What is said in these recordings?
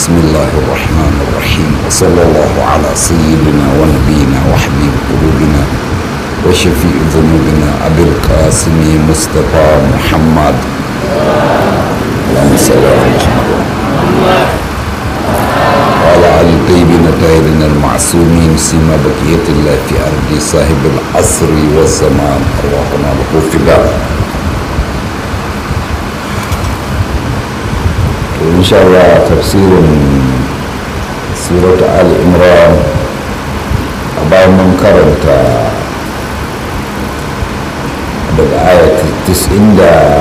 بسم الله الرحمن الرحيم وصلى الله على سيدنا ونبينا وحبيب قلوبنا وشفيع ذنوبنا أبي القاسم مصطفى محمد اللهم صل على محمد وعلى آل الطيبين الطاهرين المعصومين سيما بقية الله في أرض صاحب العصر والزمان أرواحنا له فداء إن شاء الله تفسير سورة آل عمران أبا من كرمت daga ayat 93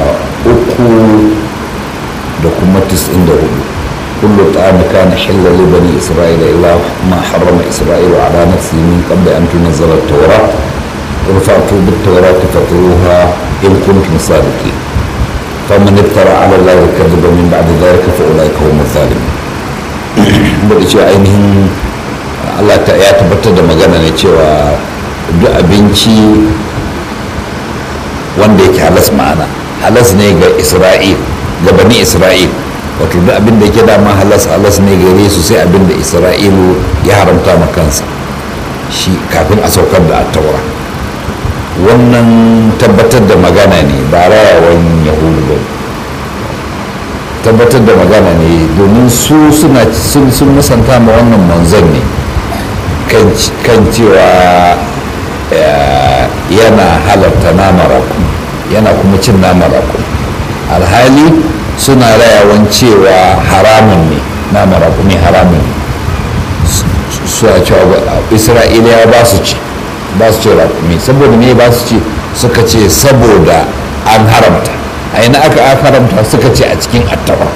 da kuma 94 كل طعام كان حلا لبني إسرائيل إلا ما حرم إسرائيل على نفسه من قبل أن تنزل التوراة قل فأتوا بالتوراة فاتلوها إن كنتم صادقين فمن افترى على الله الكذب من بعد ذلك فأولئك هم الظالمون da cewa ainihin Allah ta ya tabbatar da magana ne cewa duk abinci wanda yake halas ma'ana halas ne ga isra'il ga bani isra'il wato duk abin da yake dama halas halas ne gare su sai abin da isra'ilu ya haramta ma kansa shi kafin a saukar da attaura wannan tabbatar da magana ne ba rayawan yahudu ba tabbatar da magana ne domin su suna sun musanta ma wannan manzon ne kan cewa yana halarta nama raku yana kuma cin nama raku alhali suna rayawan cewa haramun ne nama raku ne haramun ne suna cewa isra'iliya ba su ci ba su ce rakumi saboda me ba su ce suka ce saboda an haramta a ina aka haramta suka ce a cikin attawa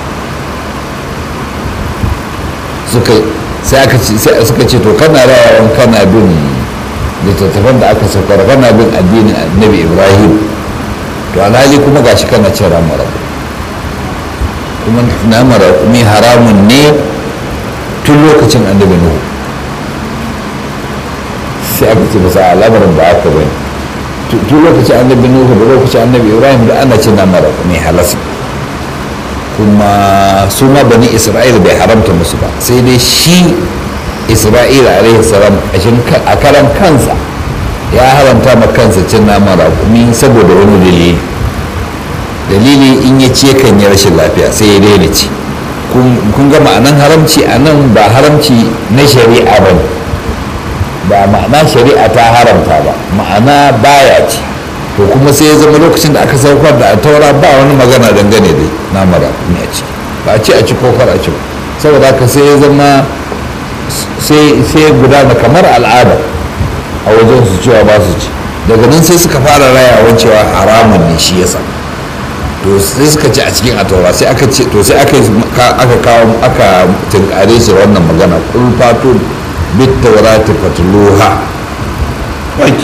suka sai aka ce sai suka ce to kana rayawan kana bin littattafan da aka saukar kana bin addinin annabi ibrahim to alhali kuma gashi kana cin ramar kuma namar rakumi haramun ne tun lokacin annabi nuhu sai aka ce masa al'amarin ba aka bane tun lokacin annabi nuhu da lokacin annabi ibrahim da ana cin nama da mai halas kuma su ma bani isra'ila bai haramta musu ba sai dai shi isra'ila alaihi salam a karan kansa ya haramta ma kansa cin nama raƙumi saboda wani dalili dalili in ya ce kan yi rashin lafiya sai ya daina ci kun ga ma'anan haramci a nan ba haramci na shari'a ba ne ba ma'ana shari'a ta haramta ba ma'ana baya ci to kuma sai ya zama lokacin da aka saukar da taura ba wani magana dangane da namara ne a ci ba a ci a ci ko kar a ci ba saboda haka sai ya zama sai ya gudana kamar al'ada a wajen su cewa ba su ci daga nan sai suka fara rayawan cewa haramun ne shi yasa to sai suka ci a cikin ataura sai aka ce to sai aka aka kawo aka tinkare shi wannan magana kulfatu بالتوراة فتلوها وانك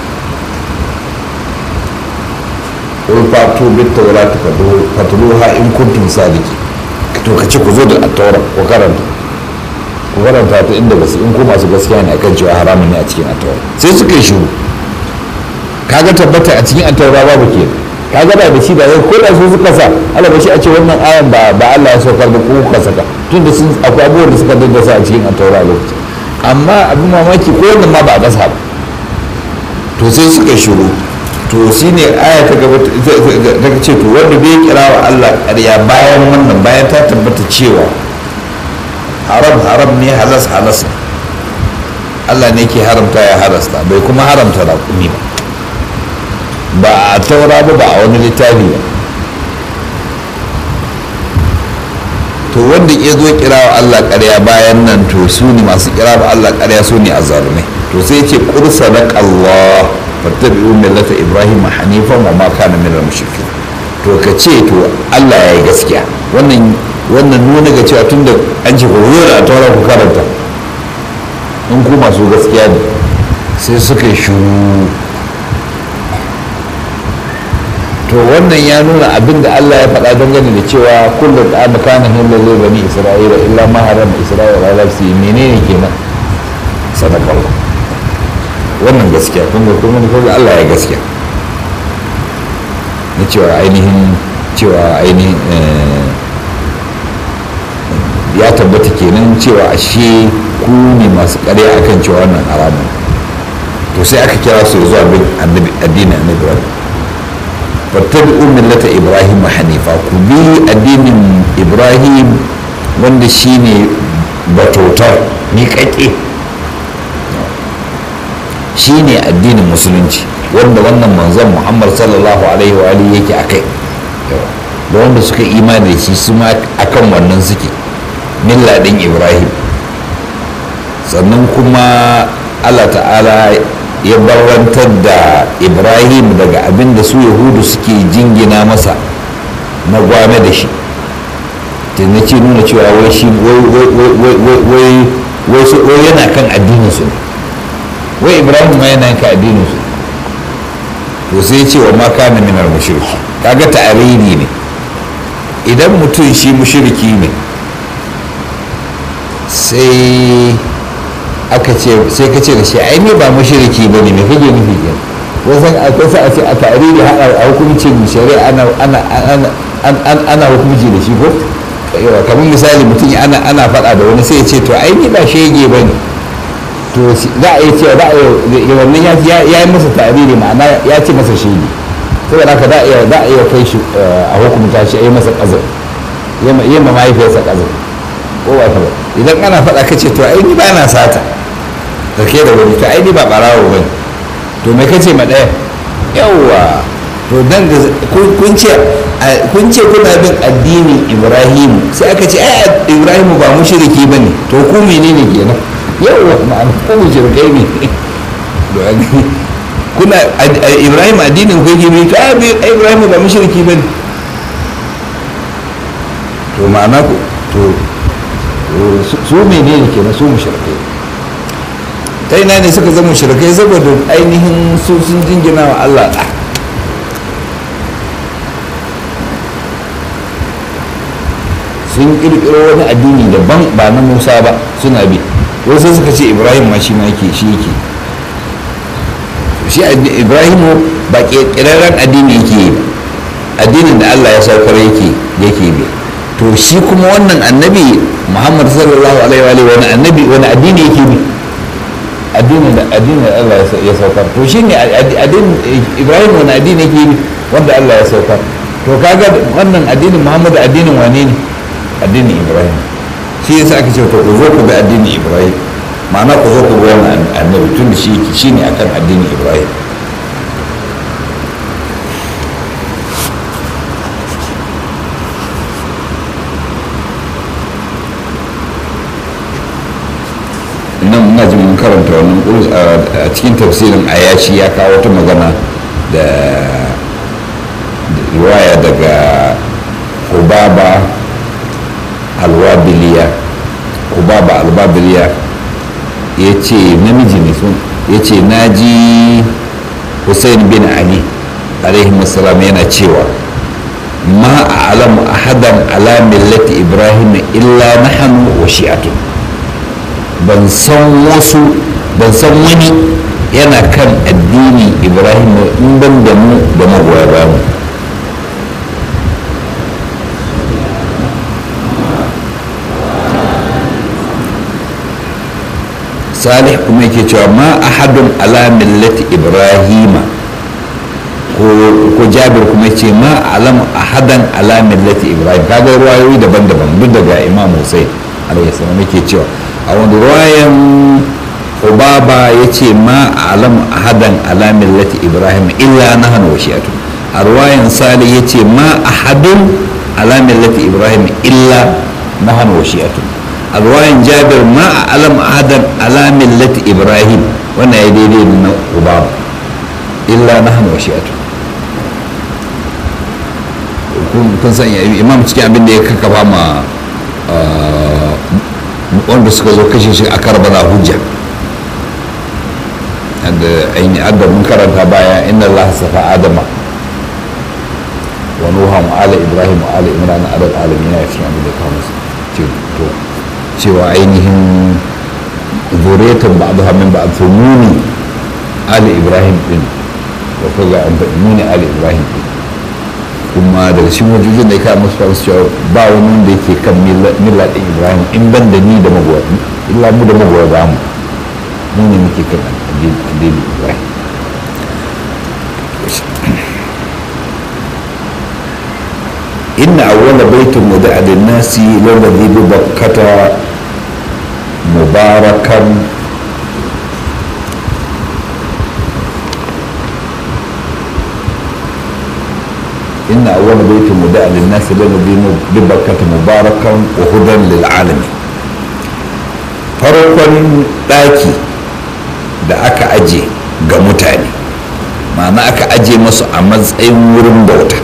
قل فاتوا بالتوراة فتلوها إن كنتم صادقين to ka ce ku zo da attaura ku karanta ku karanta ta inda gaske in ku masu gaskiya ne akan cewa haramun ne a cikin attaura sai suka yi shiru kaga tabbata a cikin attaura babu ke kaga da da shi da ko da su suka sa Allah ba shi a ce wannan ayan ba ba Allah ya saukar da ku kuka saka tunda sun akwai abubuwan da suka daddasa a cikin attaura lokacin amma abin mamaki ko wannan ma ba a ƙasa ba to sai suka shiru to shi ne aya ta gaba ta ce to wanda bai kira wa Allah ƙarya bayan wannan bayan ta tabbata cewa haram haram ne halas halas Allah ne ke haramta ya halasta bai kuma haramta raƙumi ba ba a taura ba ba a wani littafi ba to wanda ya zo kira wa Allah ƙarya bayan nan to su ne masu kira wa Allah ƙarya su ne a zarumai to sai ce kursa na Allah fattabi'u millata Ibrahim hanifan wa ma kana min al-mushrikin to ka ce to Allah ya yi gaskiya wannan wannan nuna ga cewa tunda an ce ku zo da taura ku karanta in ku masu gaskiya ne sai suka yi shuru to wannan ya nuna abin da Allah ya faɗa dangane da cewa kullum da aka kana hillar zai bani isra'ila illa ma harama isra'ila ala nafsi menene kenan sadaka wannan gaskiya kun ga kuma kuma Allah ya gaskiya na cewa ainihin cewa ainihin ya tabbata kenan cewa ashe ku ne masu ƙarya akan cewa wannan haramun to sai aka kira su zuwa bin annabi addinin annabi ibrahim fattabi'u millata ibrahim hanifa ku bi addinin ibrahim wanda shine batautar miƙaƙe shine addinin musulunci wanda wannan manzon muhammad sallallahu alaihi wa alihi yake akai da wanda suka imani da shi su ma akan wannan suke milla din ibrahim sannan kuma allah ta'ala ya barrantar da ibrahim daga abin da su yahudu suke jingina masa na gwame da shi na ce nuna cewa wai shi wai yana kan addininsu ne wai ibrahim ma yana kan addininsu to sai ce wa maka na minar mushriki kaga ta'ariri ne idan mutum shi mushriki ne sai aka ce sai ka ce da shi ai ne ba mushriki ba ne me kake nufi ke wasan akwai sa a ce a ta'ariri a hukuncin shari'a ana ana ana ana hukunci da shi ko yawa kamar misali mutum ana ana faɗa da wani sai ya ce to ai ni ba shege ba ne to za a yi cewa za a yi wannan ya yi masa ta'ariri ma'ana ya ce masa shege saboda haka za a iya za a iya kai shi a hukunta shi a yi masa ƙazar yi ma mahaifiyarsa ƙazar ko ba ta ba idan ana faɗa ka ce to ai ni ba na sata da ke da wani to ai ni ba ɓarawo ba ne to me kace ma ɗaya yawwa to dan da kun ce kun ce kuna bin addinin ibrahim sai aka ce ai ibrahim ba mushriki bane to ku menene kenan yawwa ma'ana ku mushrikai ne kuna ibrahim addinin ku yake bi to ai ibrahim ba mushriki bane to ma'ana ku to su menene kenan su mushrikai ta ina ne suka zama mushrikai saboda ainihin su sun jingina wa Allah da sun kirkiro wani addini daban ba na musa ba suna bi wasu suka ce ibrahim ma shi ma yake shi yake shi ibrahimu ba kirkirar addini yake yi ba addinin da allah ya saukar yake yake bi to shi kuma wannan annabi muhammad sallallahu alaihi wa wani annabi wani addini yake bi addinin da addinin da allah ya saukar to shi ne addinin ibrahim wani addini yake bi wanda allah ya saukar to kaga wannan addinin muhammad addinin wane ne addinin ibrahim shi yasa aka ce to ku zo ku bi addinin ibrahim ma'ana ku zo ku bi wannan annabi tun da shi shi ne akan addinin ibrahim nan muna jin mun karanta wannan kurus a cikin tafsirin ayashi ya kawo wata magana da riwaya daga hubaba alwabiliya hubaba alwabiliya ya ce namiji ne sun ya ce na ji hussein bin ali alaihi salam yana cewa ma a alamu ahadan ala millati ibrahim illa nahanu wa shi'atun ban san wasu ban san wani yana kan addini ibrahim in ban da mu da magoya ba mu salih kuma yake cewa ma ahadun ala millati ibrahima ko jabir kuma ce ma alam ahadan ala millati ibrahim kaga ruwayoyi daban-daban duk daga imam hussein alaihi salam yake cewa a wani ruwayan ubaba ya ce ma alam ahadan ala millati ibrahim illa nahnu wa shi'atu a ruwayan salih ya ce ma ahadun ala millati ibrahim illa nahnu wa shi'atu a ruwayan jabir ma alam ahadan ala millati ibrahim wannan ya daidai da na ubaba illa nahnu wa shi'atu kun san imam cikin abin da ya kakkafa ma wanda suka zo kashe shi a karbala hujja da aini adda mun karanta baya inna allaha safa adama wa nuha wa ala ibrahim wa ala imran ala alamin ya fi abin da kawo musu to cewa ainihin zuriyatan ba'dha min ba'd to muni ala ibrahim din wa kaga an faɗi muni ala ibrahim din kuma daga cikin wajojin da ya kawo musu fasu cewa ba wani wanda yake kan milla ɗin ibrahim in ban da ni da magoya illa mu da magoya ba mu mu ne muke kan addinin ibrahim إن أول بيت وضع للناس للذي ببكة مباركا إن أول بيت وضع للناس للذي ببكة مباركا وهدى للعالمين farkon ɗaki da aka aje ga mutane ma'ana aka aje masu a matsayin wurin bauta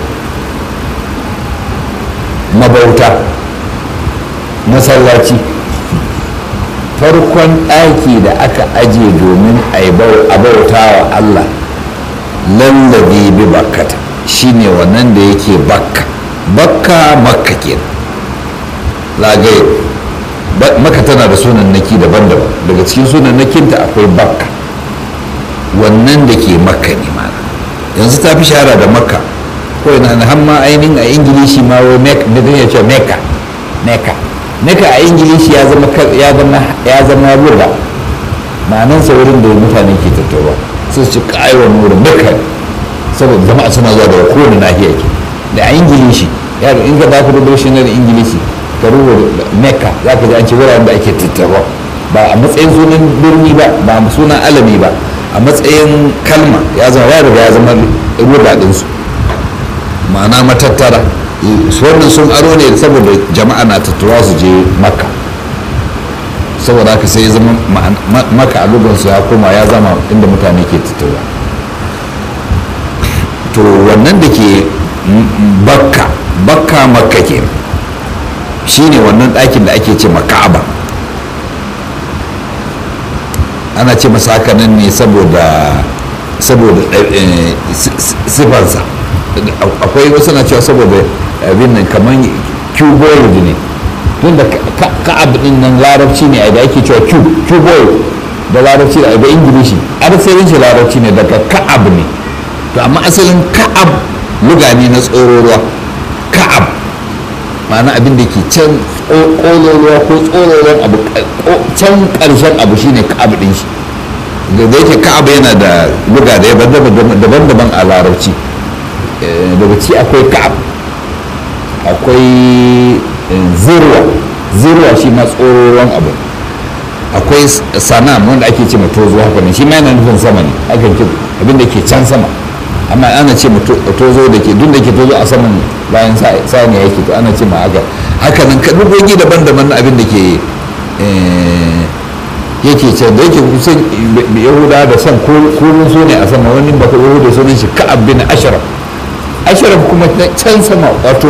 mabauta masallaci farkon ɗaki da aka aje domin a bauta wa Allah lallabi bi bakkata shine wannan da yake bakka bakka makka ke lagaye maka tana da sunan naki daban-daban daga cikin sunan nakinta akwai bakka wannan da ke makka ne mana yanzu ta fi shahara da makka ko ina na hamma ainihin a ingilishi ma wai da zai ce meka meka meka a ingilishi ya zama ya zama ya zama lura ma'anansa wurin da mutane ke tattawa su ci kaiwa wurin meka saboda jama'a suna zuwa daga kowane nahiya ke da a ingilishi ya in ka za ka rubuta shi na da ingilishi ka rubuta meka za ka ji an ce wuraren da ake tattawa ba a matsayin sunan birni ba ba a sunan alami ba a matsayin kalma ya zama ya riga ya zama rubuta ɗinsu ma'ana matattara wannan sun aro ne saboda jama'a na tattara su je makka saboda haka sai ya zama maka a lugansu ya koma ya zama inda mutane ke tattara to wannan da ke bakka bakka makka ke shine wannan ɗakin da ake ce maka'aba ana ce masa haka nan ne saboda saboda sifansa akwai wasu na cewa saboda abin nan kamar cuboid ne tun da ka'ab din nan larabci ne da ake cewa cuboid da larabci da da ingilishi asalin shi larabci ne daga ka'ab ne to amma asalin ka'ab luga ne na tsororuwa ka'ab ma'ana abin da ke can ƙololuwa ko tsororuwan abu can ƙarshen abu shine ka'ab din shi da yake ka'ab yana da luga da daban-daban a larabci daga ci akwai ka'ab akwai zirwa zirwa shi ma tsoron abu akwai sanam wanda ake ce tozo haka ne shi ma yana nufin sama ne akan ce abin da ke can sama amma ana ce tozo da ke duk da ke tozo a saman bayan sani yake to ana ce ma haka haka nan kadugogi daban-daban na abin da ke yake ce da yake kusan yahuda da son kurin su ne a sama wani baka yahuda sunan shi ka'ab bin ashraf ashraf kuma can sama wato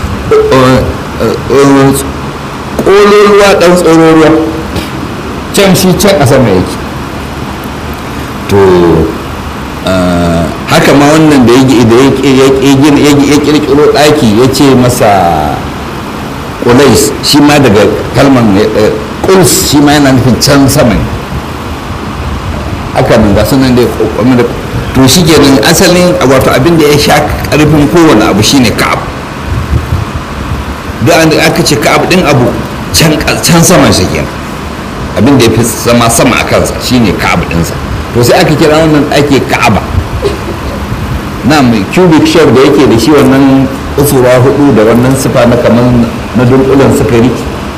ƙololuwa ɗan tsororuwa can shi can a sama yake to haka ma wannan da ya ƙirƙiro ɗaki ya ce masa ƙulais shi ma daga kalman ƙuls shi ma yana nufin can sama haka nan ga sunan da ya to shi kenan asalin wato abin da ya sha karfin kowane abu shine ka'ab duk an aka ce ka'ab din abu can saman shi kenan abin da ya fi zama sama a kansa shine ka'ab dinsa to sai aka kira wannan ake ka'aba na mai cubic shell da yake da shi wannan usura hudu da wannan sifa na kamar na dunkulen sukari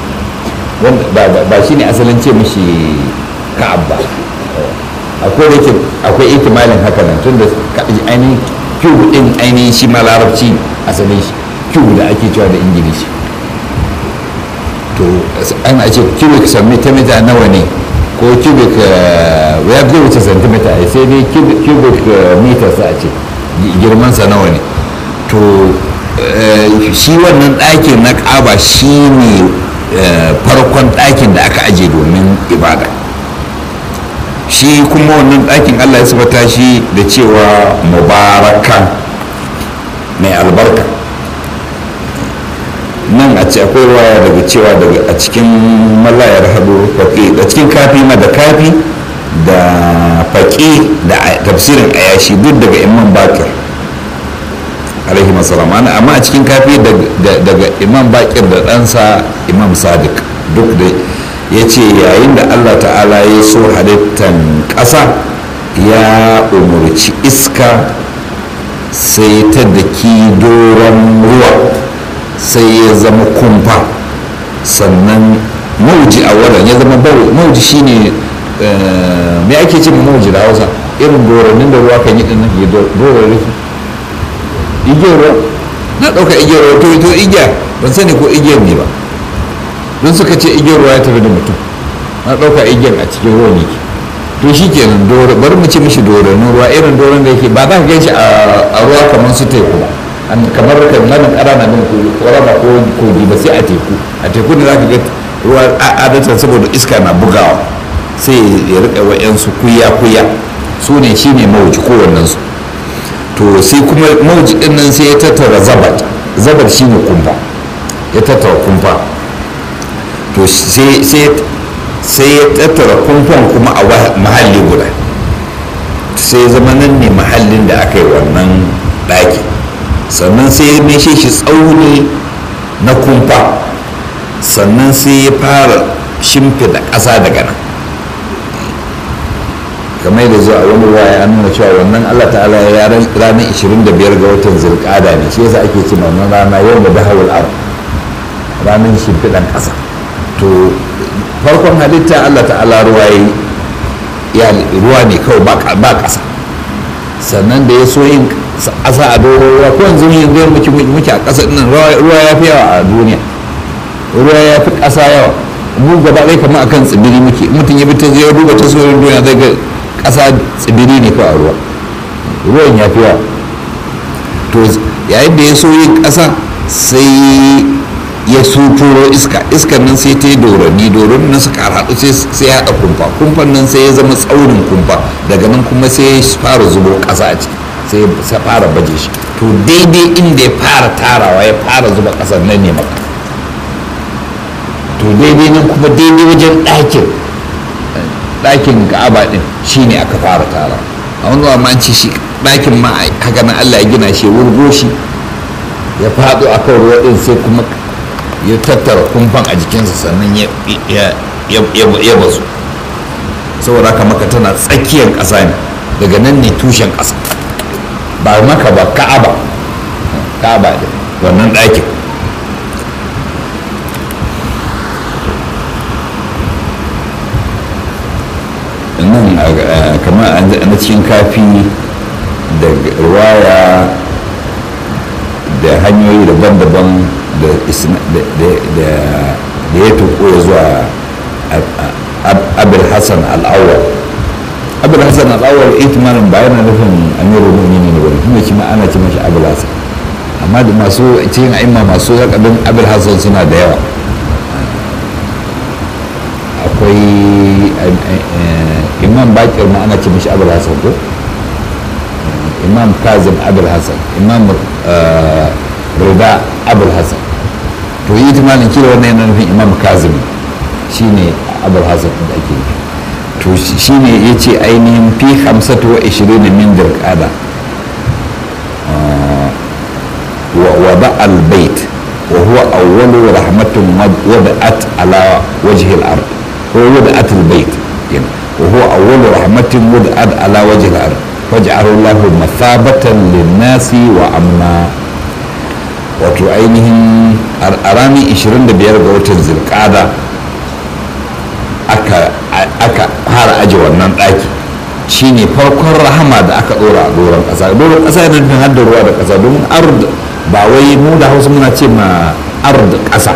ba shine asalin ce mishi ka'ab ba akwai da akwai ihtimalin haka nan tun da ainihin cube din ainihin shi ma larabci asalin shi cube da ake cewa da ingilishi to ana ce cubic centimeter nawa ne ko cubic ya zai wuce centimeter a sai dai cubic meters a ce girmansa nawa ne to shi wannan ɗakin na ƙaba shi ne farkon ɗakin da aka aje domin ibada shi kuma wannan ɗakin allah ya sabata shi da cewa mubarakan mai albarka nan a ce akwai waya daga cewa daga a cikin mallayar hado faƙi a cikin kafi ma da kafi da faƙi da tafsirin ayashi duk daga imam bakir alaihi masalam amma a cikin kafi daga imam bakir da ɗansa imam sadiq duk da ya ce yayin da allah ta'ala ya so halittan ƙasa ya umarci iska sai ta daki doron ruwa sai ya zama kumfa sannan mauji a wadda ya zama mauji shine me ake ce mauji da hausa irin dorannin da ruwa kan yi ɗin nan ya doron rufi igiyar ruwa na ɗauka igiyar ruwa to ito igiya ban sani ko igiyar ne ba don suka ce igiyar ruwa ya tafi da mutum na ɗauka igiyar a cikin ruwa ne ke to shi kenan bari mu ce mishi dorannin ruwa irin doron da yake ba za ka gan shi a ruwa kamar su teku ba kamar kananan ƙarana din ƙorama ko kogi ba sai a teku a teku da za ka ga ruwa adatan saboda iska na bugawa sai ya riƙa wa'yansu kuya-kuya su ne shi ne mawuci kowannensu to sai kuma mawuci din nan sai ya tattara zabat zabat shine kumfa ya tattara kumfa to sai ya tattara kumfan kuma a mahalli guda sai zama nan ne mahallin da aka yi wannan ɗaki sannan sai ya meshe shi tsauni na kumfa sannan sai ya fara shimfida ƙasa daga nan kamar da zuwa wani ruwa ya nuna cewa wannan Allah ta'ala ya ranar 25 ga watan zirkada ne shi yasa ake cewa wannan rana yau da dahawul ar ranar shimfiɗan ƙasa to farkon halitta Allah ta'ala ruwa ya ruwa ne kawai ba ƙasa sannan da ya so yin ƙasa a doron ruwa ko yanzu yin zai muke muke a ƙasa ɗin ruwa ya fi yawa a duniya ruwa ya fi ƙasa yawa mu gaba ɗaya kamar akan tsibiri muke mutum ya bi ta zai duba ta sauran duniya zai ga ƙasa tsibiri ne kawai a ruwa ruwan ya fi yawa to yayin da ya so yin ƙasa sai ya suturo iska iskan nan sai ta yi dorani doron nan suka haɗu sai ya haɗa kumfa kumfan nan sai ya zama tsaurin kumfa daga nan kuma sai ya fara zubo ƙasa a ciki sai ya fara baje shi to daidai inda ya fara tarawa ya fara zuba ƙasar nan ne maka to daidai nan kuma daidai wajen ɗakin ɗakin ka'aba ɗin shine aka fara tara a wani ma an ce shi ɗakin ma haka nan allah ya gina shi wurgo shi ya faɗo a kan ruwa ɗin sai kuma ya tattara kumfan a jikinsa sannan ya bazu saboda haka maka tana tsakiyar ƙasa ne daga nan ne tushen ƙasa ba maka ba ka'aba ka'aba ɗin wannan ɗakin nan kamar na cikin kafi da ruwaya da hanyoyi daban-daban da ya tuko ya zuwa abul hassan al'awar abul hassan al'awar itimarin ba yana nufin amiru mu'mini ne wani tunda kima ana ce mashi abul hassan amma da masu cikin a'imma masu zakadin abul hassan suna da yawa akwai imam bakir ma ana ce mashi abul hassan ko imam kazim abul hassan imam rida abul hassan to yi timalin kila wannan yana nufin imam kazim shine abul hassan da ake yi to shine ya ce ainihin fi hamsatu wa ishirin min dirkada wa ba al-bait wa huwa awwalu rahmatun wada'at ala wajhi al-ard ko wada'at al-bait wa huwa awwalu rahmatin wada'at ala wajhi al-ard waj'alahu Allahu mathabatan lin-nasi wa amna wato ainihin a ranar 25 ga watan zirkada aka fara aje wannan ɗaki shine farkon rahama da aka ɗora a doron ƙasa doron ƙasa yana nufin har da ruwa da ƙasa domin ard ba wai mu da hausa muna ce ma ard ƙasa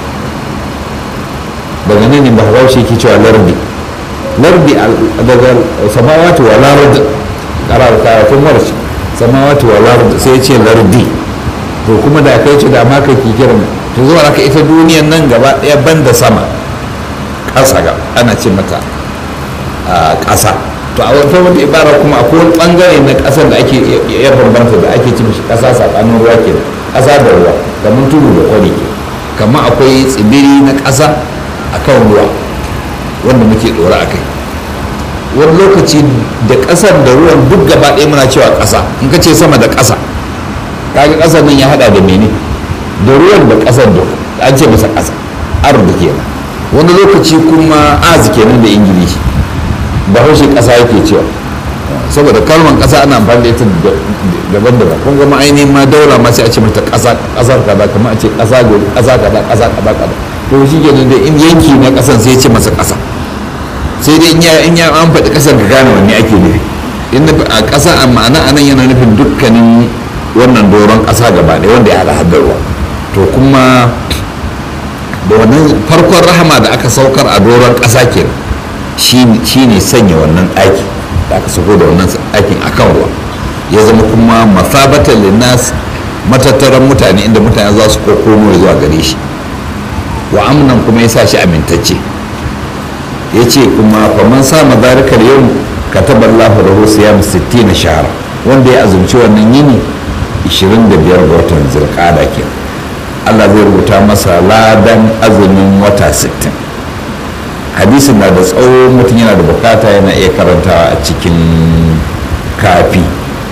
daga nan ne ba haushe ke cewa lardi lardi daga samawati wa lard karar karatun warshi samawati wa lard sai ce lardi to kuma da kai ce da ma ka ki kiran to zuwa aka ita duniyan nan gaba ɗaya ban da sama ƙasa ga ana ce mata ƙasa to a wata wata ibara kuma akwai wani ɓangare na ƙasar da ake iya bambanta da ake ce mishi ƙasa saɓanin ruwa ke ƙasa da ruwa kamar tudu da kwari ke kamar akwai tsibiri na ƙasa a kan ruwa wanda muke ɗora a kai wani lokaci da ƙasar da ruwan duk gaba ɗaya muna cewa ƙasa in ka ce sama da ƙasa kaga ƙasar nan ya hada da mene da ruwan da ƙasar da an ce masa ƙasa ardu kenan wani lokaci kuma az kenan da ingilishi bahaushe ƙasa yake cewa saboda kalmar ƙasa ana amfani da ita daban-daban kun gama ainihin ma daula ma sai a ce mata ƙasa ƙasar kaza kamar a ce ƙasa gori ƙasa kaza ƙasa kaza kaza to shi kenan da in yanki na ƙasan sai ya ce masa ƙasa sai dai in ya in ya an faɗi ƙasar ka gane wanne ake nufi in a ƙasa a ma'ana anan yana nufin dukkanin wannan doron ƙasa gaba ɗaya wanda ya haɗa haddarwa to kuma da wannan farkon rahama da aka saukar a doron ƙasa ke shi ne sanya wannan ɗaki da aka sauko da wannan ɗakin a kan ruwa ya zama kuma mafabatan linnas matattaran mutane inda mutane za su komo zuwa gare shi wa amnan kuma ya sa shi amintacce ya ce kuma faman sa mazarikar yau kataba Allah lahu siyam 60 shahara wanda ya azumci wannan yini 25 ga watan zirkada ke Allah zai rubuta masa ladan azumin wata 60 hadisin na da tsawo mutum yana da bukata yana iya karantawa a cikin kafi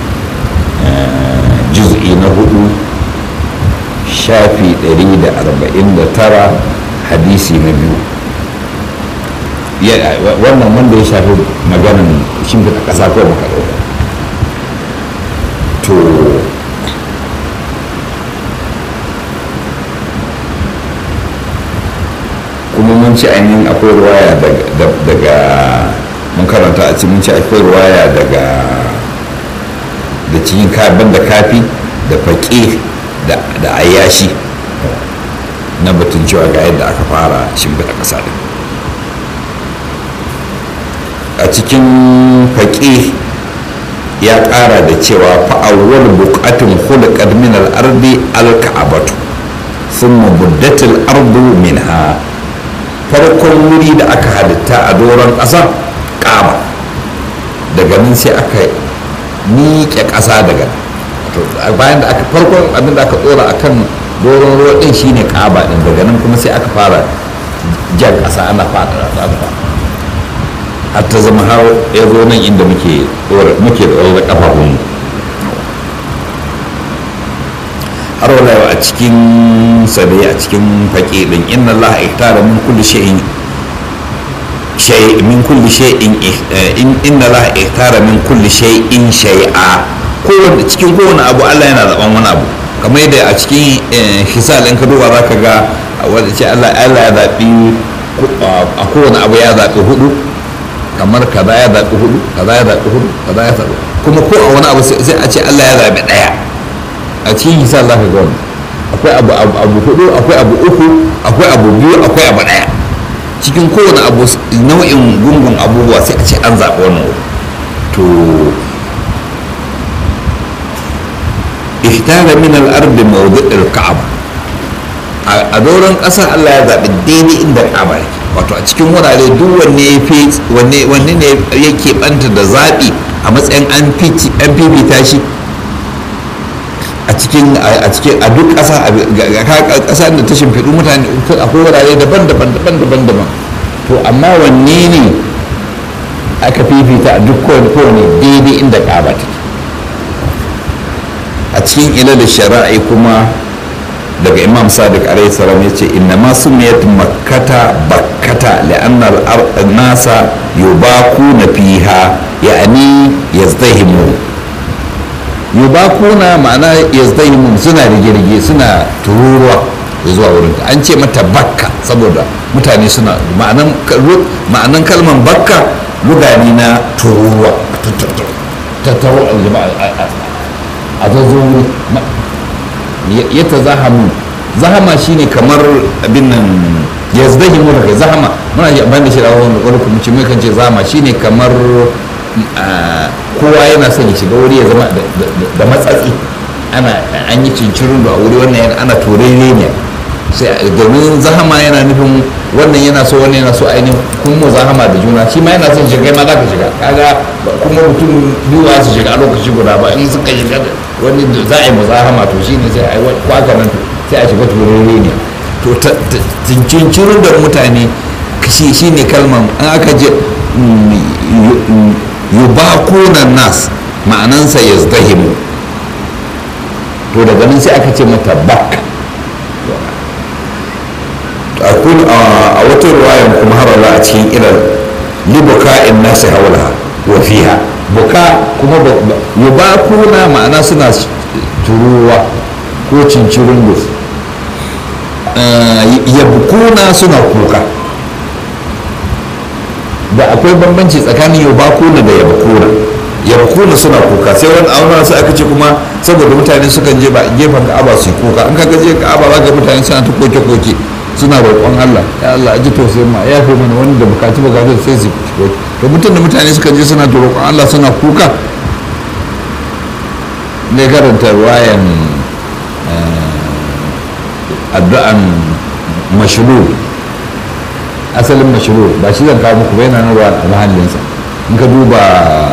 juz'i na hudu shafi 149 hadisi na biyu wannan wanda ya shafi maganin shimfiɗa ƙasa ko maka ɗauka to kuma mun ci ainihin akwai ruwaya daga mun karanta a cikin mun ci akwai ruwaya daga da cikin kabin da kafi da faƙi da ayashi na batun cewa ga yadda aka fara shimfiɗa ƙasa din a cikin faƙi ya ƙara da cewa fa'awwal buƙatun hulƙar min al'ardi alka'abatu sun mabuddatil ardu minha farkon wuri da aka halitta a doron ƙasa ƙaba daga nan sai aka miƙe ƙasa daga bayan da aka farkon abin da aka ɗora a kan doron ruwa ɗin shine ƙaba ɗin daga nan kuma sai aka fara jan ƙasa ana fada har ta zama har ya zo nan inda muke muke da ƙafafunmu har wala a cikin sadai a cikin faƙi ɗin inna Allah ihtara min kulli shay'in shay min kulli shay'in inna Allah ihtara min kulli shay'in shay'a kowanne cikin kowane abu Allah yana zaban wani abu kamar yadda a cikin hisal in ka duba zaka ga wanda ce Allah Allah ya zabi a kowane abu ya zabi hudu kamar kaza ya zabi hudu kaza ya zabi hudu kaza ya zabi kuma ko a wani abu sai a ce Allah ya zabi daya a cikin hisal zaka ga wannan akwai abu abu hudu akwai abu uku akwai abu biyu akwai abu daya cikin kowane abu nau'in gungun abubuwa sai a ce an zaɓi wannan to ihtara min al-ardi mawdi'il ka'aba a doron ƙasa Allah ya zaɓi daidai inda ka'aba yake wato a cikin wurare duk wanne ya fi wanne wanne ne yake banta da zaɓi a matsayin an fifita shi a cikin a cikin a duk ƙasa ƙasa da ta shimfiɗu mutane akwai wurare daban-daban daban-daban daban to amma wanne ne aka fifita a duk kowane daidai inda ƙaba take a cikin ila da shari'a kuma daga imam sadiq alaihi salam ya ce inna ma sumiyat makkata bakkata li'anna nasa yubakuna fiha ya'ni yazdahimu yubakuna ma'ana yazdahimu suna rige-rige suna tururuwa zuwa wurin an ce mata bakka saboda mutane suna ma'anan kalman bakka lugani na tururuwa tattaro a zazzon ya ta zahamu zahama shine kamar abin nan ya zdahi mu daga zahama muna ji amfani da shi da wani wani kuma ce mai kan ce zahama shine kamar kowa yana son ya shiga wuri ya zama da matsatsi ana an yi cincirin da a wuri wannan ana turere ne sai domin zahama yana nufin wannan yana so wannan yana so ainihin kun mu zahama da juna shi ma yana son shiga ma za ka shiga kaga kuma mutum biyu za su shiga a lokaci guda ba in suka shiga wani za a yi mu zahama to shine sai a yi kwaka nan sai a shiga turere ne to cincirin da mutane shi shine kalman an aka je yubakunan nas ma'anansa yazdahimu to daga nan sai aka ce mata bakka a wata ruwayan kuma har a cikin irin libuka in nasi haula wa fiha buka kuma yubakuna ma'ana suna turuwa ko cincirin gus yabkuna suna kuka da akwai bambanci tsakanin yubakuna da yabkuna yabkuna suna kuka sai wani auna sai aka ce kuma saboda mutane sukan je ba gefen ka'aba su yi kuka in kaga je ka'aba za ga mutane suna ta koke-koke suna roƙon Allah ya Allah aji tausayin ma ya fi mana wani da bukaci bukatu sai su koke to mutum da mutane sukan je suna ta roƙon Allah suna kuka ne karanta ruwayan addu'an mashru asalin mashru ba shi zan kawo muku ba yana nan ruwan a mahallinsa in ka duba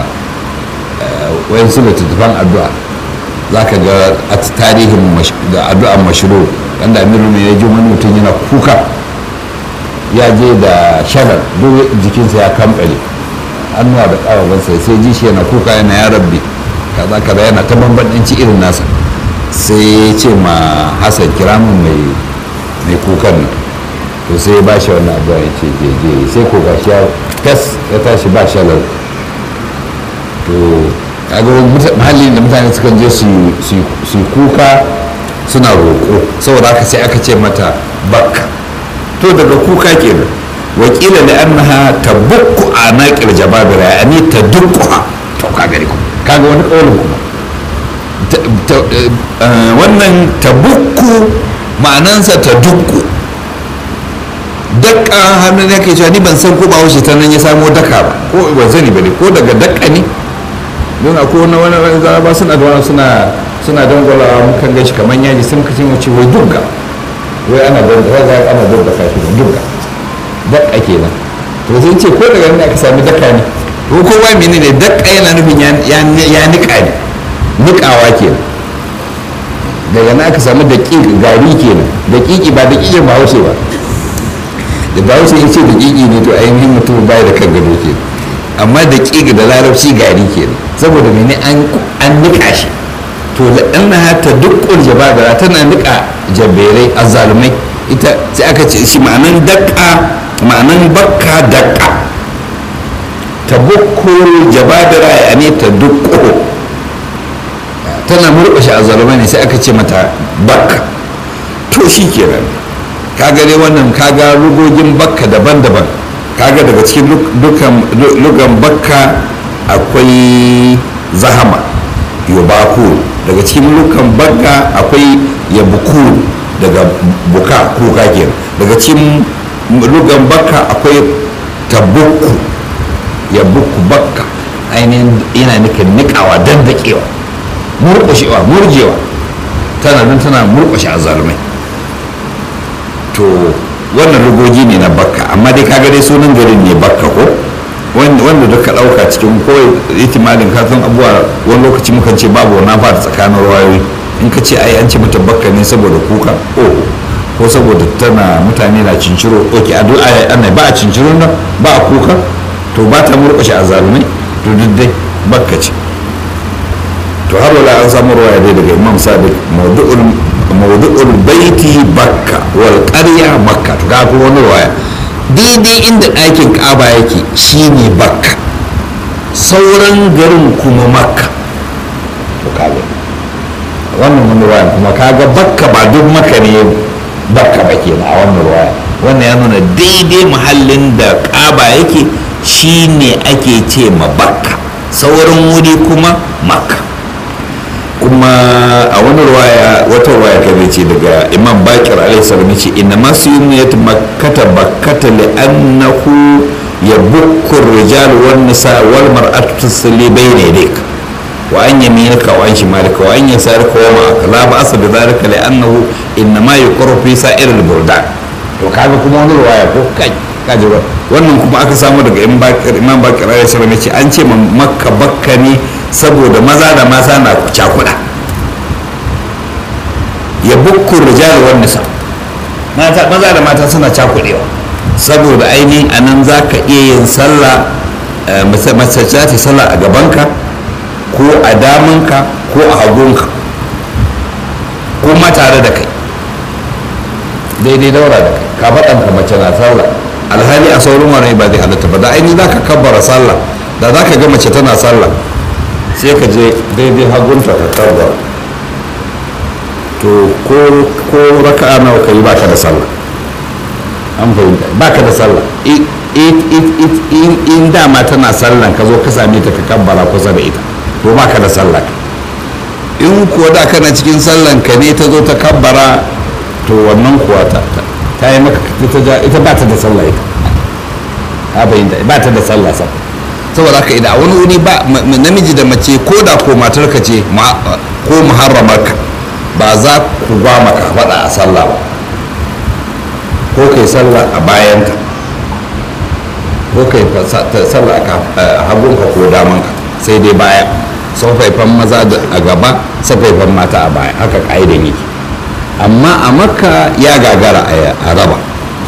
wayan su littattafan addu'a za ka ga a tarihin da addu'an mashru wanda amiru ne ya ji wani mutum yana kuka ya je da sharar duk jikinsa ya kamɓale hannuwa da ƙafafunsa sai ji shi yana kuka yana ya rabbi kaza kaza yana ta bambanci irin nasa sai ya ce ma hassan kira min mai mai kukan nan to sai ya ba shi wannan addu'a ya ce je je sai ko gashi ya tas ya tashi ba shalar to kaga mahallin da mutane sukan je su yi kuka suna roƙo saboda haka sai aka ce mata bakka to daga kuka kenan wakila da annaha tabukku a naƙir jababira ya ne ta dukkuha to ka gari kuma kaga wani ƙaunin kuma wannan tabukku ma'anansa ta dukku dakka hannun yake cewa ni ban san ko ba wuce ta nan ya samo daka ba ko ban sani ba ne ko daga dakka ne don akwai wani wani wani zaraba suna da wani suna suna dangwalawa mukan gashi kamar yaji sun kace mu ce wai dugga wai ana dangwala za ana dugga kashi ne dugga dakka kenan to sai ce ko daga nan aka sami dakka ne ko kowa mene ne dakka yana nufin ya nika ne nikawa kenan daga nan aka sami daƙiƙi gari kenan daƙiƙi ba daƙiƙin bahaushe ba da bahaushe ya ce daƙiƙi ne to ainihin mutum bai da kan gado kenan amma daƙiƙi da larabci gari kenan saboda mene an nika shi to la'annaha ta dukkul jababira tana nika jaberai azzalumai ita sai aka ce shi ma'anan dakka ma'anan bakka dakka ta bukkul jababira ya ne ta dukko tana murƙushe azzalumai ne sai aka ce mata bakka to shi kenan kaga dai wannan kaga rugogin bakka daban-daban kaga daga cikin lugan bakka akwai zahama yubaku daga cikin lukan bakka akwai yabuku daga buka kuka kenan daga cikin lugan bakka akwai tabukku yabuku bakka ainihin yana nufin nikawa dandakewa murƙushewa murjewa tana nan tana murƙushe azalumai to wannan rugogi ne na bakka amma dai kaga dai sunan garin ne bakka ko wanda duka ɗauka cikin kawai itimalin kafin abuwa wani lokaci mukan ce babu wani fata tsakanin ruwayoyi in ka ce ai an ce mata bakka ne saboda kuka oh ko saboda tana mutane na cinciro ok a duk ana ba a cinciro nan ba a kuka to ba ta murƙushe a zalumai to duk dai bakka ce to har wala an samu ruwaya dai daga imam sadiq mawdu'ul baiti bakka wal qarya makka to ga wani ruwaya daidai inda ɗakin ƙaba yake shine bakka sauran garin kuma makka to kaga wannan wani ruwaya kuma kaga bakka ba duk makka ne bakka ba ke a wannan ruwaya wannan ya nuna daidai muhallin da ƙaba yake shine ake ce ma bakka sauran wuri kuma makka kuma a wani ruwaya wata ruwaya ta ce daga imam bakir alaihi salam ce inna masu yi ya makkata bakkata li annahu ya bukkur rijal wan nisa wal mar'atu tusalli bayna yadayk wa an yaminika wa an shimalika wa an yasarika wa ma'aka la ba'sa bi dhalika li annahu inna ma yuqru fi sa'ir al burdan to kaga kuma wani ruwaya ko kai kaji ba wannan kuma aka samu daga imam bakir alaihi salam ce an ce makka bakka ne saboda maza da mata na cakuɗa ya bukkun rijal wan nisa maza da mata suna cakuɗewa saboda ainihin a nan za ka iya yin sallah mace za ta sallah a gabanka ko a damanka ko a hagunka ko ma tare da kai daidai daura da kai ka faɗan ka mace na sallah alhali a saurin wani ba zai halatta ba da aini za ka kabbara sallah da za ka ga mace tana sallah sai ka je daidai hagunta ka kabbara to ko raka'a nawa ka yi ba ka da sallah an fahimta ba ka da sallah in dama tana sallan ka zo ka same ta ka kabbara kusa da ita to ba ka da sallah in kuwa da kana cikin sallan ka ne ta zo ta kabbara to wannan kuwa ta ta yi maka ita ba ta da sallah ita ha fahimta ba ta da sallah sa saboda haka idan wani wuri ba namiji da mace ko da ko matar ka ce ko muharramar ka ba za ku ba maka faɗa a sallah ba ko kai sallah a bayanta ko kai sallah a hagunka ko damanka sai dai baya safaifan maza a gaba safaifan mata a baya haka ka'idan yake amma a makka ya gagara a raba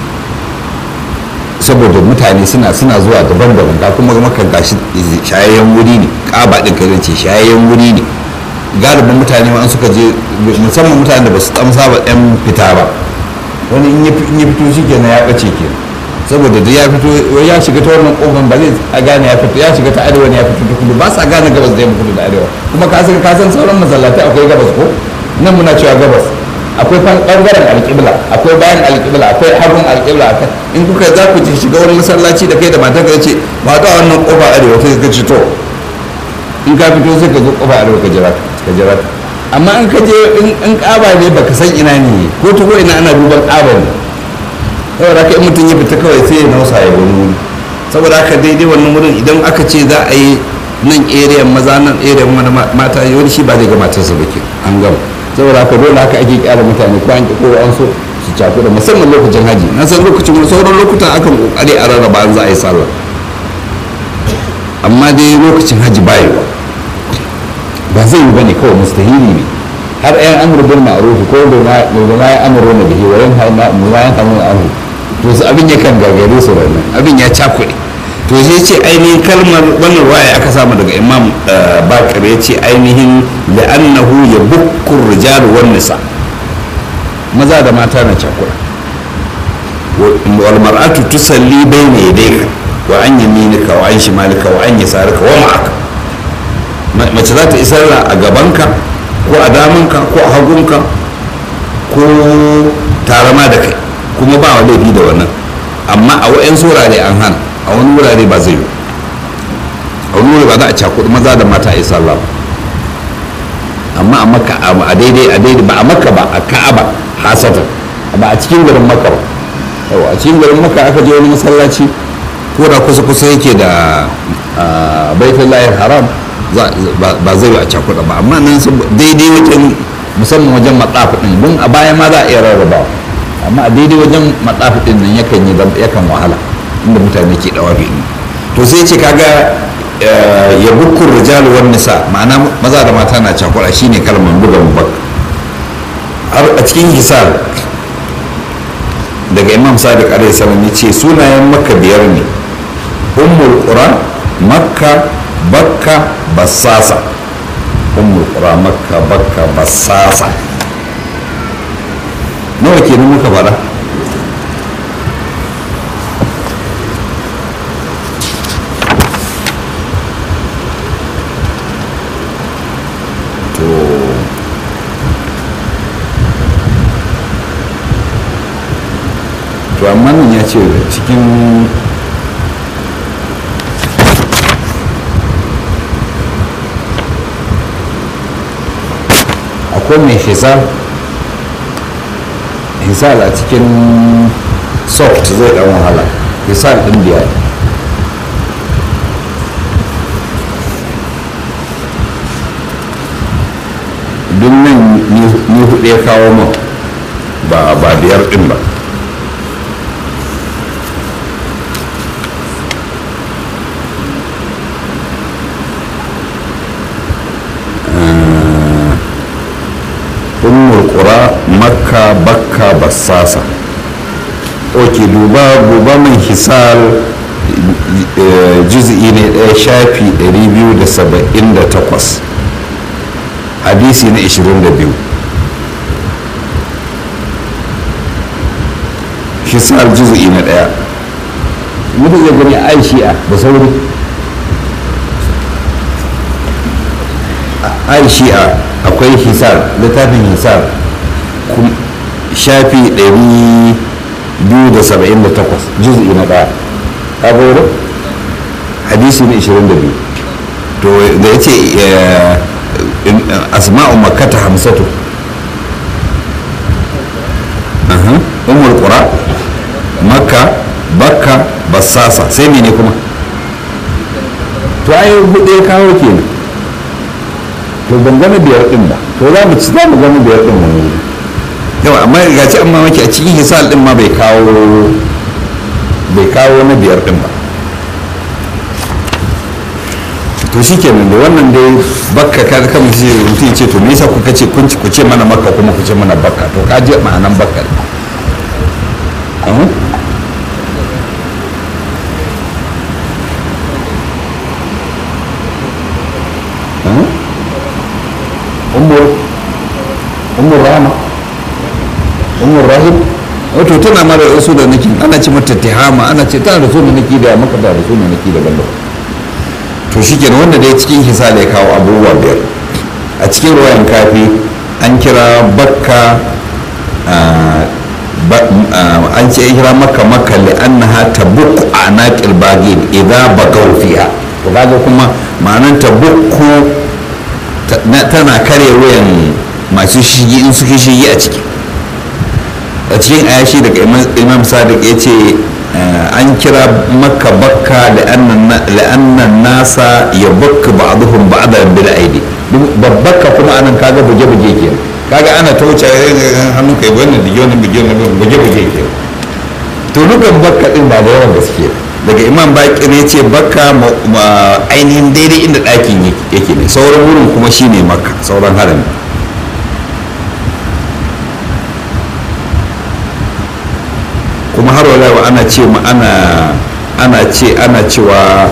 saboda mutane suna suna zuwa daban-daban ga kuma maka gashi shayayyen wuri ne ƙaba ɗin ka ce shayayyen wuri ne galibin mutane ma suka je musamman mutane da ba su tsamsa ba ɗan fita ba wani in ya fito shi kenan ya ɓace kenan saboda da ya fito ya shiga ta wannan kofar ba zai a gane ya fito ya shiga ta arewa ne ya fito ta kudu ba sa gane gabas da yamma kudu da arewa kuma ka san ka san sauran masallatai akwai gabas ko nan muna cewa gabas akwai bangaren alƙibla akwai bayan alƙibla akwai hagun alƙibla akwai in kuka za ku ci shiga wani masallaci da kai da matar ka ce ba ta wannan kofa arewa sai ka ci to in ka fito sai ka zo kofa arewa ka jira ka jira amma in ka je in ƙaba ne baka san ina ne ko ta ko ina ana duban ƙaba ne saboda haka in mutum ya fita kawai sai ya nausa ya wani wuri saboda haka daidai wannan wurin idan aka ce za a yi nan area maza nan area wani mata wani shi ba zai ga matarsa ba ke an gama saboda haka dole haka ake kyara mutane ko an ki ko an so su caku da musamman lokacin haji na san lokacin wani sauran lokutan akan kokari a rarraba an za a yi sallah amma dai lokacin haji ba yiwa ba zai yi bane kawai mustahili ne har yan amur bin ma'ruf ko da ma ya amuru na bihi wa yan hamu amru to su abin yakan gagare su ranar abin ya cakuɗe to sai ce ainihin kalmar wannan waya aka samu daga imam bakar ya ce ainihin la'annahu ya bukkur rijal wan nisa maza da mata na cakuɗa wal mar'atu tusalli bayna yadayka wa an yaminika wa an shimalika wa an yasarika wa ma'aka mace za ta isar a gabanka ko a damanka ko a hagunka ko tare ma da kai kuma ba wa laifi da wannan amma a wa'yan wurare an hana a wani wurare ba zai yi a wani wurare ba za a cakudu maza da mata a yi sallah amma a maka a daidai a daidai ba a maka ba a ka'aba hasatan ba a cikin garin maka ba a cikin garin maka aka je wani masallaci ko da kusa kusa yake da baitullahi haram ba zai a cakuɗa ba amma nan daidai wajen musamman wajen matsafi ɗin don a baya ma za a iya rarraba amma a daidai wajen matsafi ɗin nan yakan yi yakan wahala inda mutane ke ɗawa bi to sai ce kaga ya bukkur rijalu wan nisa ma'ana maza da mata na cakuɗa shine kalmar buga mubak har a cikin hisar daga imam sadiq alaihi salam ya ce sunayen makka biyar ne ummul qura makka bakka bassasa ummul qura makka bakka bassasa nawa kenan muka fada to to amma nan ya ce cikin akwai mai hisar hisar a cikin soft zai dan wahala hisar din biya duk nan ni hudu ya kawo min ba ba biyar din ba ummul qura makka bakka bassasa ok duba duba mai hisal juz'i ne ɗaya shafi 278 hadisi na 22 hisar juzu'i na ɗaya mutum zai gani ai shi'a da sauri ai shi'a akwai hisar littafin hisar shafi 278 juz'i na ɗaya ka goro hadisi na 22 to da ya ce asma'u makkata hamsatu umar qura makka bakka bassasa sai mene kuma to ai hudu ya kawo kenan to ban gama biyar din ba to za mu ci za mu gama biyar din wani wuri yawa amma ga ci amma maki a cikin hisal din ma bai kawo bai kawo na biyar din ba to shi kenan da wannan dai bakka ka kan mutum ce to me yasa kuka ce kun ku ce mana makka kuma ku ce mana bakka to ka je ma'anan bakka umar rama umar rahim wato tana mara rasu da naki ana ce mata tihama ana ce tana da sunan naki da maka da sunan naki daban daban to shi kenan wanda dai cikin hisa da ya kawo abubuwa biyar a cikin ruwayan kafi an kira bakka an ce ya kira maka maka li'annaha tabukku a naƙil bagin idza bagaw fiha to kaga kuma ma'anar tabukku tana kare wuyan masu shigi in suke shigi a ciki a cikin ayashi daga imam sadiq ya ce an kira makka bakka la'annan nasa ya bakka ba'aduhum ba'adan bil aidi babbaka kuma anan kaga buge-buge ke kaga ana ta wuce hannun kai wannan dige wannan dige wannan buge-buge ke to nukan bakka din ba da yawan gaske daga imam baki ne ce bakka ainihin daidai inda ɗakin yake ne sauran wurin kuma shine makka sauran harami kuma har wala ana ce ma ana ana ce ana cewa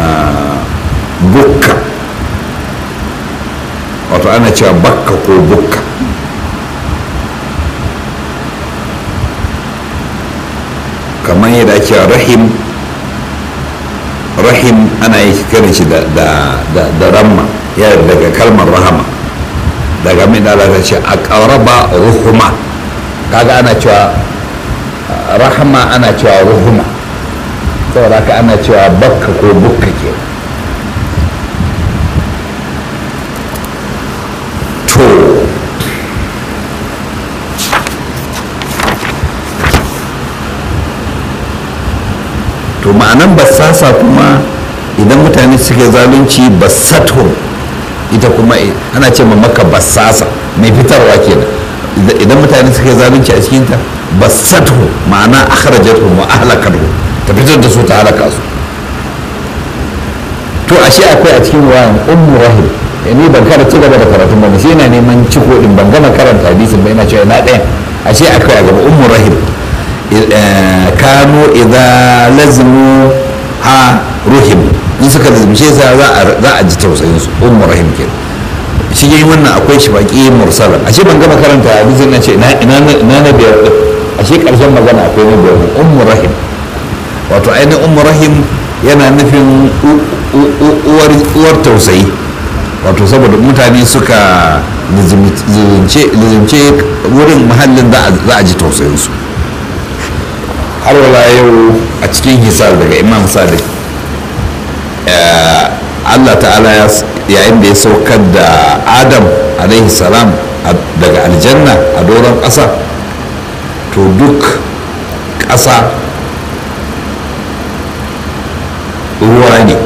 bukka wato ana cewa bakka ko bukka kamar yadda ake rahim rahim ana yi kiran shi da ramma ya daga kalmar rahama daga mai da ta ce a ƙaraba ruhuma kaga ana cewa rahama ana cewa ruhuma saboda haka ana cewa bakka ko bukka ke to to ma'anan basasa kuma idan mutane suke zalunci basato ita kuma ana ce ma maka basasa mai fitarwa kenan idan mutane suke zalunci a cikinta basatu ma'ana akhrajatuhum wa ahlakatuhum ta fitar da su ta halaka su to ashe akwai a cikin wayan ummu rahim ni ban kada ci gaba da karatu ba sai ina neman ciko din ban gama karanta hadisin ba ina cewa na ɗaya ashe akwai a gaba ummu rahim kano idza lazmu ha ruhim in suka lazimce sa za a ji tausayin su ummu rahim kenan cikin wannan akwai shi baki mursala ashe ban gama karanta hadisin na ce ina na biyar din ashe karshen magana akwai na biyar ummu rahim wato ainihin ummu rahim yana nufin uwar tausayi wato saboda mutane suka lizimce wurin mahallin za a ji tausayinsu har wala yau a cikin hisar daga imam sadiq allah ta'ala yayin da ya saukar da adam alaihi salam daga aljanna a doron ƙasa to duk ƙasa ruwa ne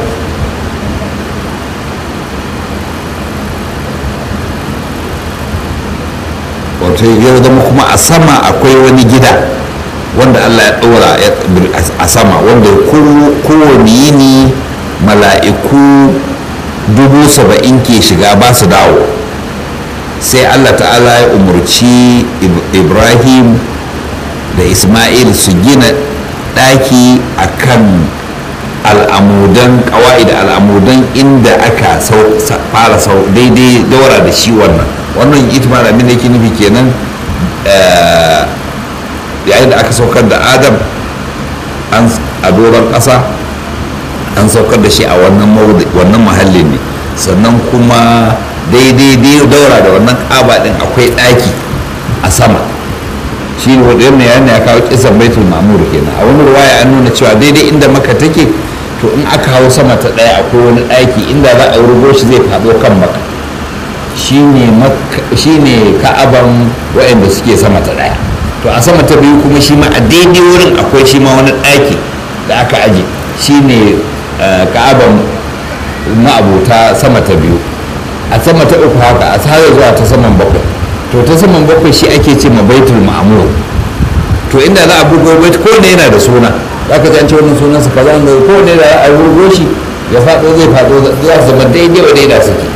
wato ya zama kuma a sama akwai wani gida wanda allah ya ɗora a sama wanda kowane yini mala'iku dubu saba'in ke shiga ba su dawo sai allah ta'ala ya umarci ibrahim da ismail su gina ɗaki a kan al'amudan kawai da al'amudan inda aka fara sau daidai daura da shi wannan wannan ita ma abin da yake nufi kenan yayin da aka saukar da adam a doron ƙasa an saukar da shi a wannan mahallin ne sannan kuma daidai daura da wannan ƙaba ɗin akwai ɗaki a sama shi ne wadda yana ya kawo kisan baitul mamur kenan a wani ruwaya an nuna cewa daidai inda maka take to in aka hau sama ta ɗaya akwai wani ɗaki inda za a rugo shi zai faɗo kan maka shi ne ka'aban waɗanda suke sama ta ɗaya to a sama ta biyu kuma shi ma a daidai wurin akwai shi ma wani ɗaki da aka aje shi ne ka'aban ma'abuta sama ta biyu a sama ta uku haka a tsara zuwa ta saman bakwai to ta saman bakwai shi ake ce ma baitul ma'amur to inda za a bugo bait ko ne yana da suna za ka zance wannan sunan su kaza ne ko ne da a burgo shi ya faɗo zai faɗo za su zama daidai wa daida suke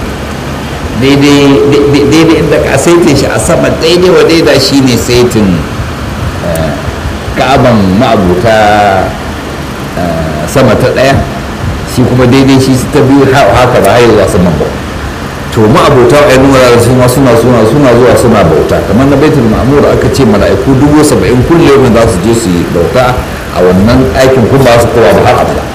daidai inda ka saitin shi a sama daidai wa daida shi ne saitin ka'aban ma'abuta sama ta ɗaya shi kuma daidai shi ta biyu haka ba haihuwa saman ba to ma'abota a yanin wurare su suna suna suna zuwa suna bauta kamar na baitul ma'amur aka ce mala'iku dubu saba'in kullum za su je su yi bauta a wannan aikin kuma ba su kowa ba har abada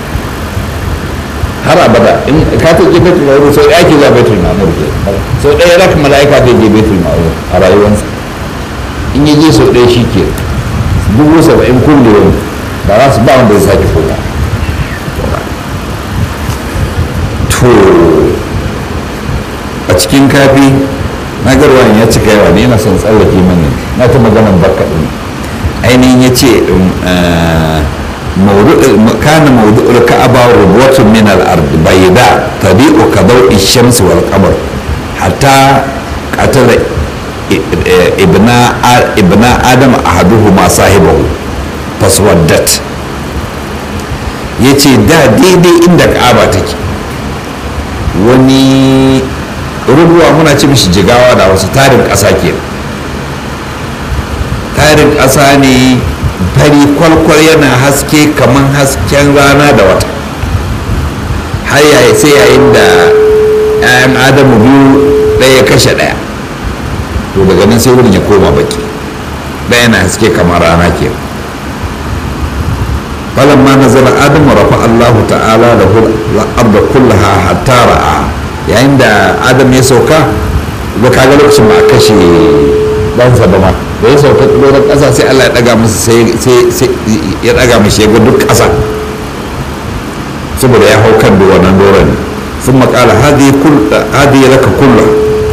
har abada in ka ta je baitul ma'amur sau ɗaya ke zuwa baitul ma'amur ke sau ɗaya raka mala'ika zai je baitul ma'amur a rayuwarsa in ya je sau ɗaya shi ke dubu saba'in kullum ba za su ba wanda zai sake koma to a cikin kafi na garwan ya cika yawa ne yana son tsallake mani na ta maganan barka ɗin ainihin ya ce kana maudu'ul ka'aba rubutun min al-ard bayda tabi'u ka dawi shams wal qamar hatta qatala ibna ibna adam ahaduhuma sahibahu faswaddat yace da daidai inda ka'aba take wani rubuwa muna ce mishi jigawa da wasu tarin ƙasa ke tarin ƙasa ne fari kwalkwal yana haske kamar hasken rana da wata har yayi sai yayin da 'ya'yan adamu biyu ɗaya kashe ɗaya to daga nan sai wurin ya koma baki ɗaya na haske kamar rana ke فلما نزل آدم رفع الله تعالى له الأرض كلها حتى رأى yayin da adam ya sauka ba ka ga lokacin ba a kashe ɗansa ba ma da ya sauka doron ƙasa sai allah ya ɗaga masa sai ya ɗaga mashi ya ga duk ƙasa saboda ya hau kan wannan doron ne sun makala hadi ya laka kulla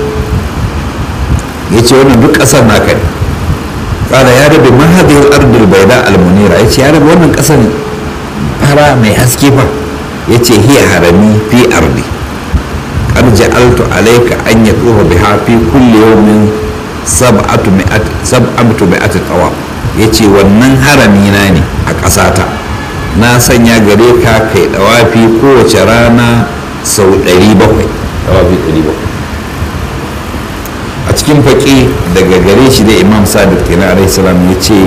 ya ce wannan duk ƙasar naka ne ƙala ya rabe ma hadi ardul baida almunira ya ce ya rabe wannan ƙasar fara mai haske fa ya ce hiya harami fi ardi قد جعلت عليك أن يطوف بها في كل يوم سبعة مئة سبعة مئة طواف yace wannan harami na ne a ƙasata na sanya gare ka kai dawafi kowace rana sau 700 dawafi 700 a cikin faƙi daga gare shi da imam sadiq kenan alaihi salam ya ce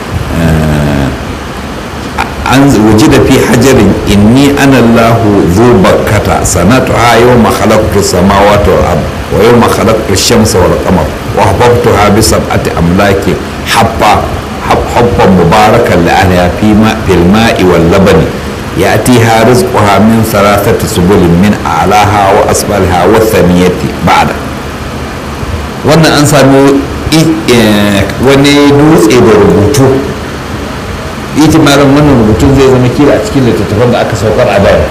an wujida fi hajarin inni ana Allahu zu bakkata sanatuha yawma khalaqtu samawati wal ard wa yawma khalaqtu shamsa wal qamar wa habbtuha bi sab'ati amlaki habba habban mubarakan li ahliha fi ma fil ma'i wal labani ya'tiha rizquha min thalathati subulin min a'laha wa asfaliha wa thaniyati ba'da wannan an sami wani dutse da rubutu itimarin wannan rubutun zai zama kila a cikin littattafan da aka saukar a baya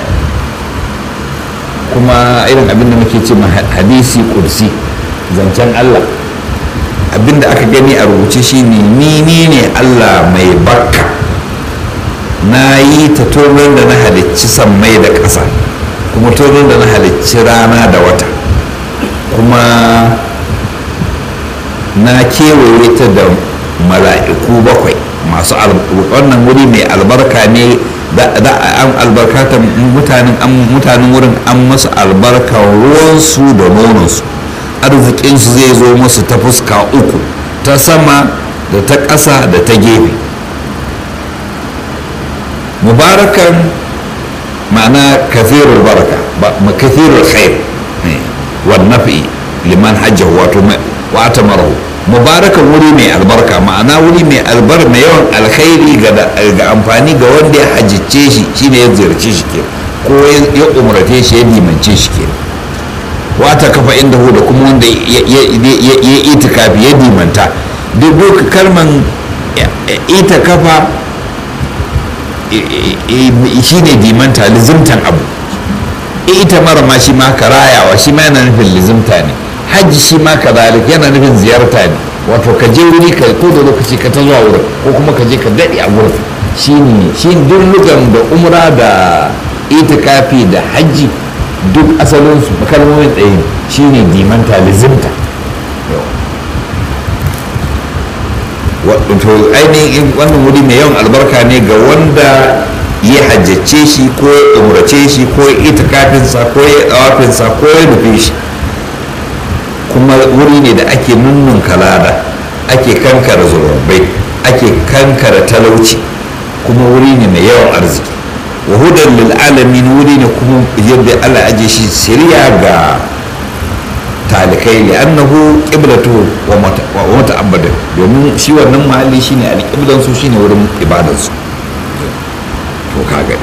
kuma irin abin da muke ce hadisi kursi zancen allah abin da aka gani a rubuce shine ni ni ne allah mai barka na yi ta tonon da na halicci sammai da ƙasa kuma tonon da na halicci rana da wata kuma na kewaye ta da mala'iku bakwai masu wannan wuri mai albarka ne da an albarkata mutanen wurin an masu albarkar ruwansu da nononsu arzikinsu zai zo musu ta fuska uku ta sama da ta ƙasa da ta gefe mubarakan ma'ana kathirul baraka kathirul khair wa nafi liman hajjahu wato wa atamarahu mubarakan wuri mai albarka ma'ana wuri mai albar mai yawan alkhairi ga amfani ga wanda ya hajjice shi shine ya ziyarce shi ke ko ya umarce shi ya limance shi ke wata kafa inda hu da kuma wanda ya itikafi ya dimanta duk duka kalman ita kafa shine dimanta lizimtan abu ita mara ma shi ma karayawa shi ma yana nufin lizimta ne hajji shi ma kazalik yana nufin ziyarta ne wato ka je wuri ka ko da lokaci ka ta zuwa wurin ko kuma ka je ka daɗe a wurin shine shi duk lugan da umra da itikafi da hajji duk asalinsu kalmomin ɗaya shine dimanta lizimta wato ainihin wannan wuri mai yawan albarka ne ga wanda ya hajjace shi ko ya umrace shi ko ya itikafinsa ko ya ɗawafinsa ko ya nufe shi kuma wuri ne da ake nunnun kalada ake kankara zurabbai ake kankara talauci kuma wuri ne mai yawan arziki wa hudan lil alamin wuri ne kuma yadda Allah aje shi siriya ga talikai ne annahu qiblatu wa muta'abbadin domin shi wannan mahalli shine alqiblan su shine wurin ibadan su to ka gani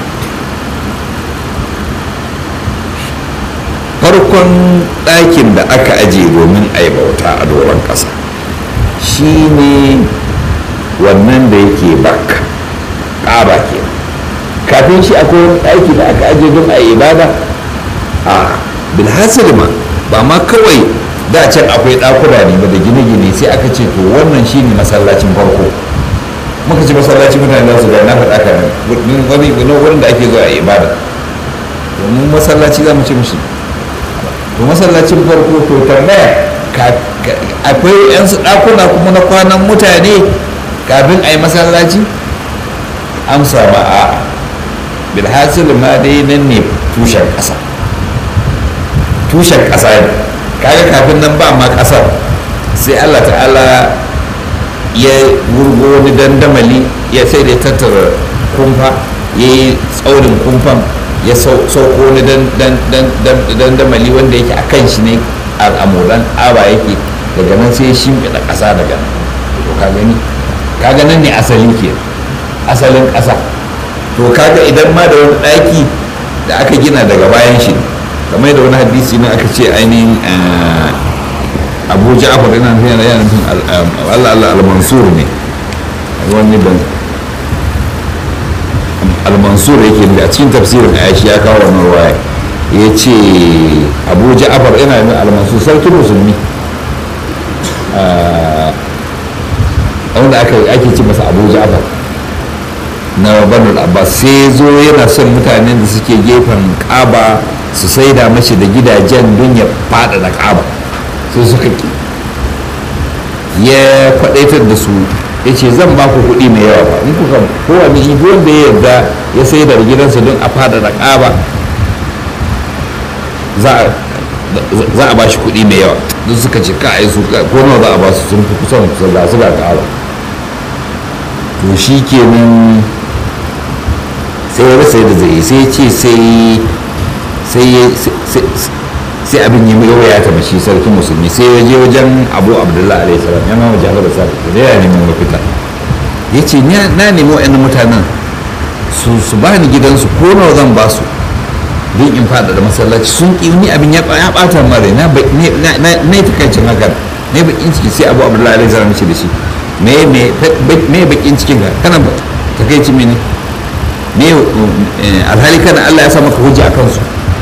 farkon ɗakin da aka aje domin a yi bauta a doron ƙasa shine wannan da yake bakka ƙaba ke kafin shi akwai wani ɗaki da aka aje don a yi ibada a bilhassar ma ba ma kawai da can akwai ɗakuna ne ba da gine-gine sai aka ce to wannan shine masallacin farko muka ci masallacin mutane za su ga na faɗa ka wani wurin da ake zuwa a ibada domin masallaci za mu ce mushi to masallacin farko to tambaya akwai yan su ɗakuna kuma na kwanan mutane kafin a yi masallaci amsa ba a bilhassil ma dai nan ne tushen ƙasa tushen ƙasa ne kaga kafin nan ba ma ƙasar sai allah ta'ala ya wurgo wani dandamali ya sai da tattara kumfa ya yi tsaurin kumfan ya sauko wani dandamali wanda yake a kan shi ne al'amuran aba yake daga nan sai ya shimfiɗa ƙasa daga nan to ka gani kaga nan ne asali ke asalin ƙasa to kaga idan ma da wani ɗaki da aka gina daga bayan shi kamar da wani hadisi ne aka ce ainihin abu ja'far yana nufin yana nufin allah allah al-mansur ne wani ban al-mansur yake ne a cikin tafsirin ayashi ya kawo wannan ruwaya ya ce abu ja'far yana nufin al-mansur sarki musulmi wanda ake ce masa abu ja'far na banul abbas sai zo yana son mutanen da suke gefen kaba su saida mashi da gidajen don ya fada da kaba sai suka ki ya kwadaitar da su ya ce zan ba ku kuɗi mai yawa ba in kuka kowane ibi wanda ya yarda ya sai da gidansa don a fada da ƙaba za a ba shi kuɗi mai yawa don suka ce ka ai su ko nawa za a ba su sun fi kusan kusan ga su ga ƙaba to shi kenan sai ya rasa yadda zai sai ce sai sai abin yi mai ya ta mashi sarki musulmi sai ya je wajen abu abdullahi alaihi salam ya mama jafar da sa da ya neman mafita ya ce na nemi wa'annan mutanen su ba ni gidansu ko nawa zan ba su don in fada da masallaci sun ƙi ni abin ya ɓata mara na yi takaicin hakan ne bakin ciki sai abu abdullahi alaihi salam ce da shi me bakin cikin ka kana takaici mene me alhali kana allah ya sa maka hujja a kansu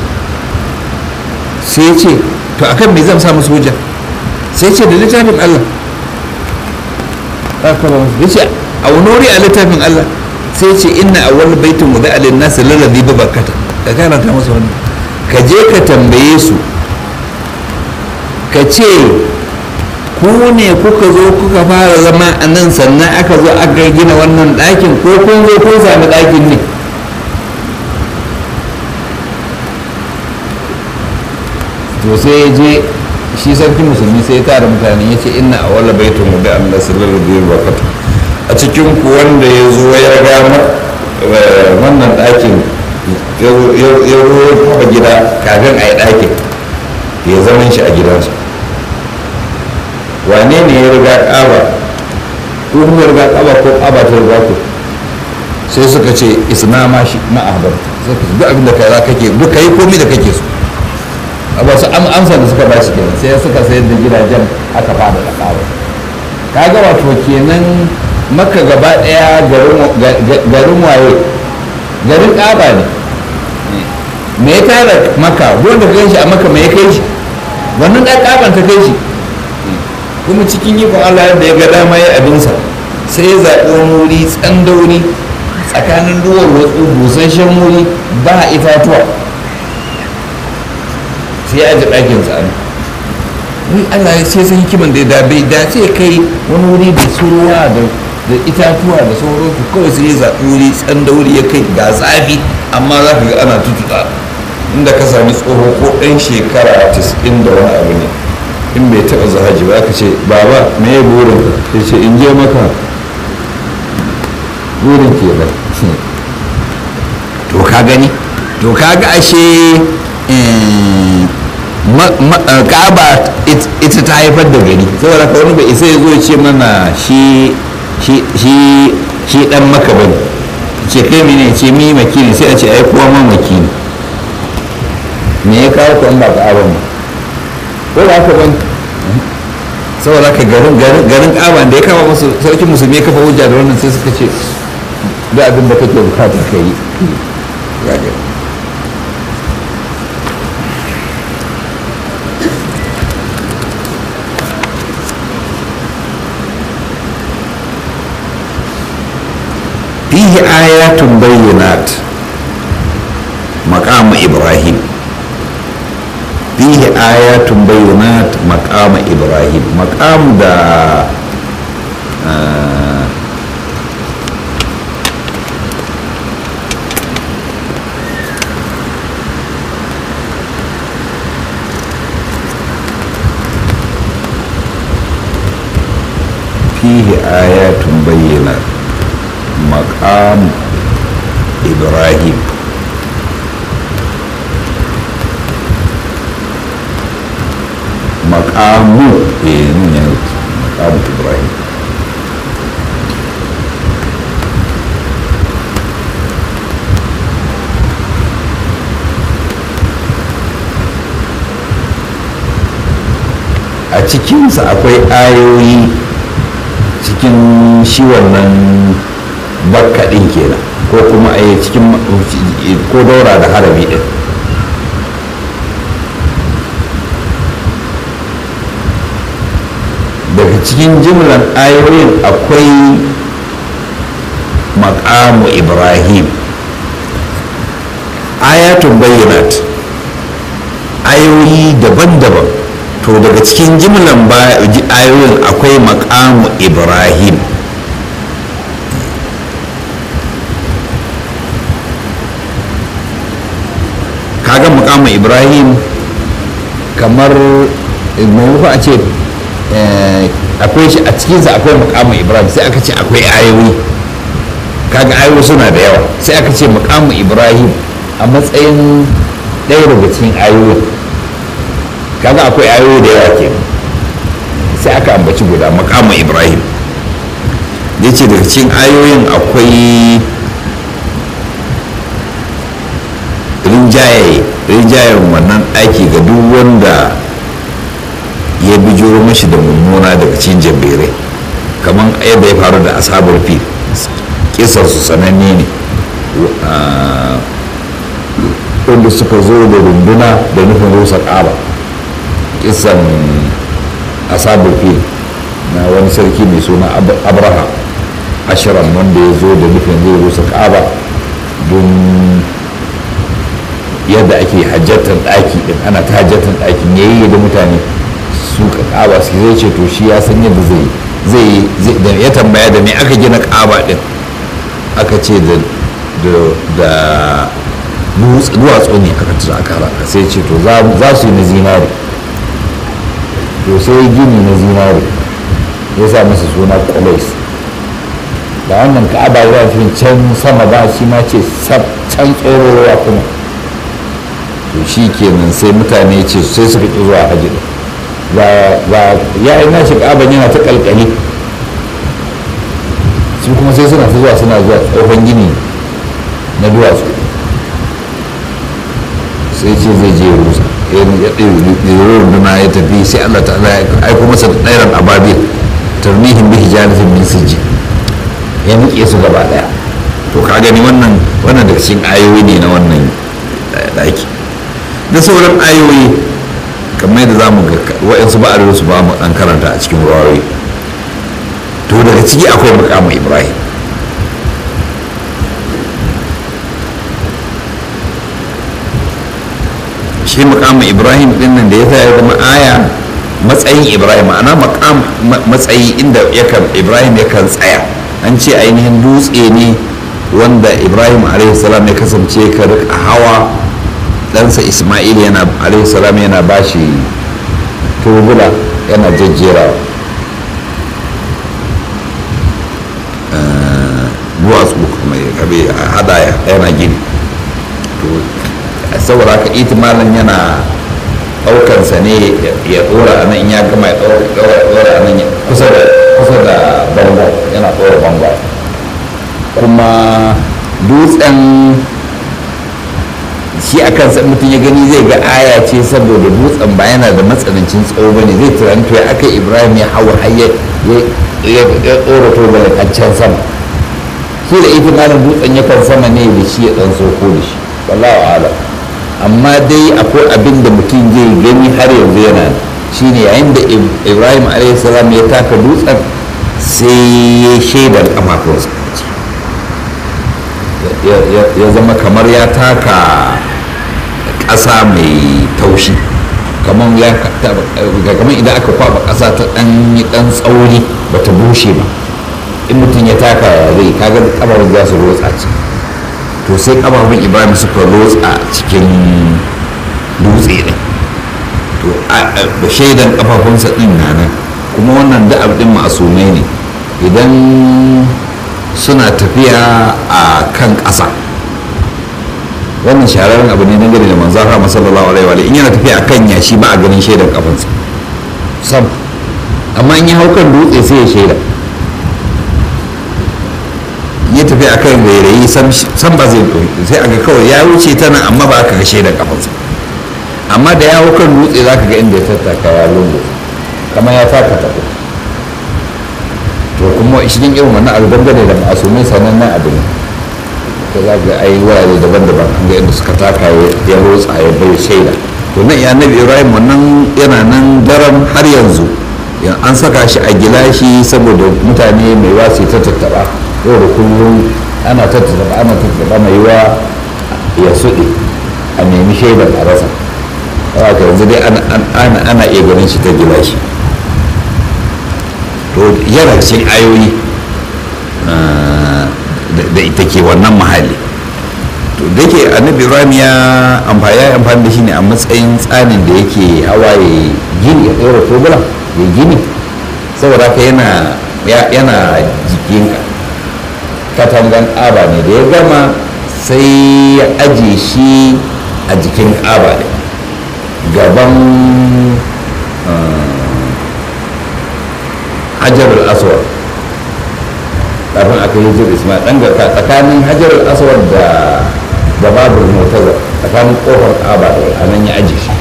sai ce to akan me zan sa musu hujja sai ce da littafin Allah ya ce a wani wuri a littafin Allah sai ce inna awwal baitin wuda alin nasu lalazi bi barkata ka karanta musu wani ka je ka tambaye su ka ce ku ne kuka zo kuka fara zama a nan sannan aka zo aka gina wannan ɗakin ko kun zo kun sami ɗakin ne to sai ya je shi sarki musulmi sai ya tara mutane ya ce ina a wala baitun mu da Allah sallallahu alaihi wa sallam a cikin ku wanda ya zo ya ga wannan ɗakin ya zo ya kafa gida kafin a yi ɗakin ya zaman shi a gidansa wane ne ya riga ƙaba ko kuma ya riga ƙaba ko ƙaba ta riga ku sai suka ce isna ma shi ma ahbar sai ka duk abin da kai za kake duk kai komai da kake so ba su amsa da suka ba shi kenan sai suka sayar da gidajen aka fada da ƙaba kaga wato kenan maka gaba daya garin waye garin ƙaba ne me ya tara maka wanda ka shi a maka me ya kai shi wannan ɗan ƙaban ta kai shi kuma cikin ikon allah da ya ga dama ya abinsa sai ya zaɓi wani wuri tsandauri tsakanin duwar watsu busasshen wuri ba itatuwa sai ya ji ɗakin tsani wai allah ya ce sun hikiman da da bai dace kai wani wuri da suruwa da da itatuwa da sauransu kawai sai ya zaɓi wuri tsandauri ya kai ga zafi amma za ka ga ana tututa inda ka sami tsoho ko ɗan shekara 90 da wani abu ne in bai taɓa zahaji ba ka ce baba me ya burin ya ce in je maka burin ke nan to ka gani to ka ga ashe kaba ita ta haifar da gari saboda ka wani bai isa ya zo ya ce mana shi shi dan maka bane ce kai mene ce mi makini sai a ce ai kowa ma makini me ya kawo ku an ba ka abin ba ko ba ka ban saboda ka garin garin kaban da ya kama musu sarkin musulmi ya kafa hujja da wannan sai suka ce da abin da kake bukata ka yi fihi ayatun bayyinat maqam ibrahim fihi ayatun bayyinat maqam ibrahim maqam da fihi ayatun bayyinat maqam ibrahim maqamu eh ne maqamu ibrahim a cikinsa akwai ayoyi cikin shi wannan bakka ɗin kenan ko kuma a cikin ko daura da harabi ɗin daga cikin jimlar ayoyin akwai makamu ibrahim ayatun bayyanat ayoyi daban-daban to daga cikin jimlan ayoyin akwai makamu ibrahim kaga makamu ibrahim kamar maimakon a ce akwai shi a cikinsa akwai makamu ibrahim sai aka ce akwai ayoyi kaga ayoyi suna da yawa sai aka ce makamu ibrahim a matsayin ɗaya daga cikin ayoyin kaga akwai ayoyi da yawa ke sai aka ambaci guda makamu ibrahim ya ce daga cikin ayoyin akwai rinjaye rinjayen wannan aiki ga duk wanda ya bijiro mashi da mummuna daga cikin jabirai kamar yadda ya faru da asabar fil kisar su sananne ne wanda suka zo da runduna da nufin rusa ƙaba kisan asabar fil na wani sarki mai suna abraha ashirin wanda ya zo da nufin zai rusa ƙaba don yadda ake hajjatar ɗaki ɗin ana ta hajjatar ɗakin yayi da mutane su ƙaba su zai ce to shi ya san yadda zai zai da ya tambaya da me aka gina ƙaba ɗin aka ce da da duwatsu ne aka tura aka raka sai ce to za su yi na zinari to sai gini na zinari ya sa masa suna kwalais da wannan ka'aba ya fi can sama ba shi ma ce can tsorowa kuma to shi kenan sai mutane ce sai suka ƙi zuwa hajji ɗin ga ya yi nashi ƙaban yana ta ƙalƙali su kuma sai suna ta zuwa suna zuwa tsohon gini na duwatsu sai ce zai je rusa ya ɗaya runduna ya tafi sai allah ta'ala ya aiko masa da ɗairan ababil tarmihin bihi janihin min sijji ya nuke su gaba ɗaya to ka gani wannan wannan daga cikin ayoyi ne na wannan ɗaki da sauran ayoyi kamar yadda za mu ga wa'yansu ba a su ba mu an karanta a cikin ruwayoyi to daga ciki akwai mukamin ibrahim shi mukamin ibrahim din nan da ya sa ya zama aya matsayin ibrahim ana makam matsayi inda yakan ibrahim yakan tsaya an ce ainihin dutse ne wanda ibrahim salam ya kasance ka rika hawa ɗansa ismail yana salam yana bashi tubula yana jejjerawa duwatsu kuma ya kabe hada yana gini saboda haka itimalin yana ɗaukansa ne ya ɗora a nan in ya gama ya ɗora a nan kusa da bango yana ɗora bango kuma dutsen shi a kansa mutum ya gani zai ga aya ce saboda dutsen ba yana da matsanancin tsawo ba ne zai turanto ya aka ibrahim ya hawa har ya ɗora tobalin a can sama shi da itimalin dutsen yakan sama ne da shi ya ɗan soko da shi wallahu a'lam amma dai akwai abin da mutum zai gani har yanzu yana shine yayin da ibrahim salam ya taka dutsen sai ya shaidar kafafunsa ya zama kamar ya taka ƙasa mai taushi kamar idan aka kwaba ƙasa ta ɗan ɗan tsauri ba ta bushe ba in mutum ya taka ya zai kaga kafarin za su rotsa ce to sai kafafun ibrahim suka rotsa cikin dutse ɗin to da shaidan kafafunsa ɗin na nan kuma wannan da ɗin masumai ne idan suna tafiya a kan ƙasa wannan shahararren abu ne dangane da manzan rama sallallahu alaihi wa in yana tafiya a kan yashi ba a ganin shaidan kafansa sam amma in ya hau kan dutse sai ya shaida ya tafi a kan rairayi san ba zai sai a ga kawai ya wuce ta nan amma ba aka ga shaidan kafansa amma da ya hau kan dutse za ka ga inda ya tattaka ya lungu kamar ya taka tafi to kuma cikin irin wannan abu dangane da masumai sanannen abu ne ta za ga ai wurare daban-daban an ga inda suka taka ya rotsa ya bai shaida to nan ya nabi ibrahim wannan yana nan daren har yanzu an saka shi a gilashi saboda mutane mai wasu ta tattaba yau da kullum ana tattaba ana tattaba mai yiwa ya suɗe a nemi shaidar a rasa haka yanzu dai ana iya ganin shi ta gilashi to yana cikin ayoyi da ita ke wannan mahalli to da ke annabi ibrahim ya amfani da shi ne a matsayin tsanin da yake hawa ya gini ya ɗora tobula ya gini saboda haka yana yana jikinka katangan ƙaba ne da ya gama sai ya aje shi a jikin ƙaba ne gaban hajarul aswad kafin aka yi jir ismail dan garka tsakanin hajarul aswad da da babur mutaza tsakanin kofar kaba a nan ya aje shi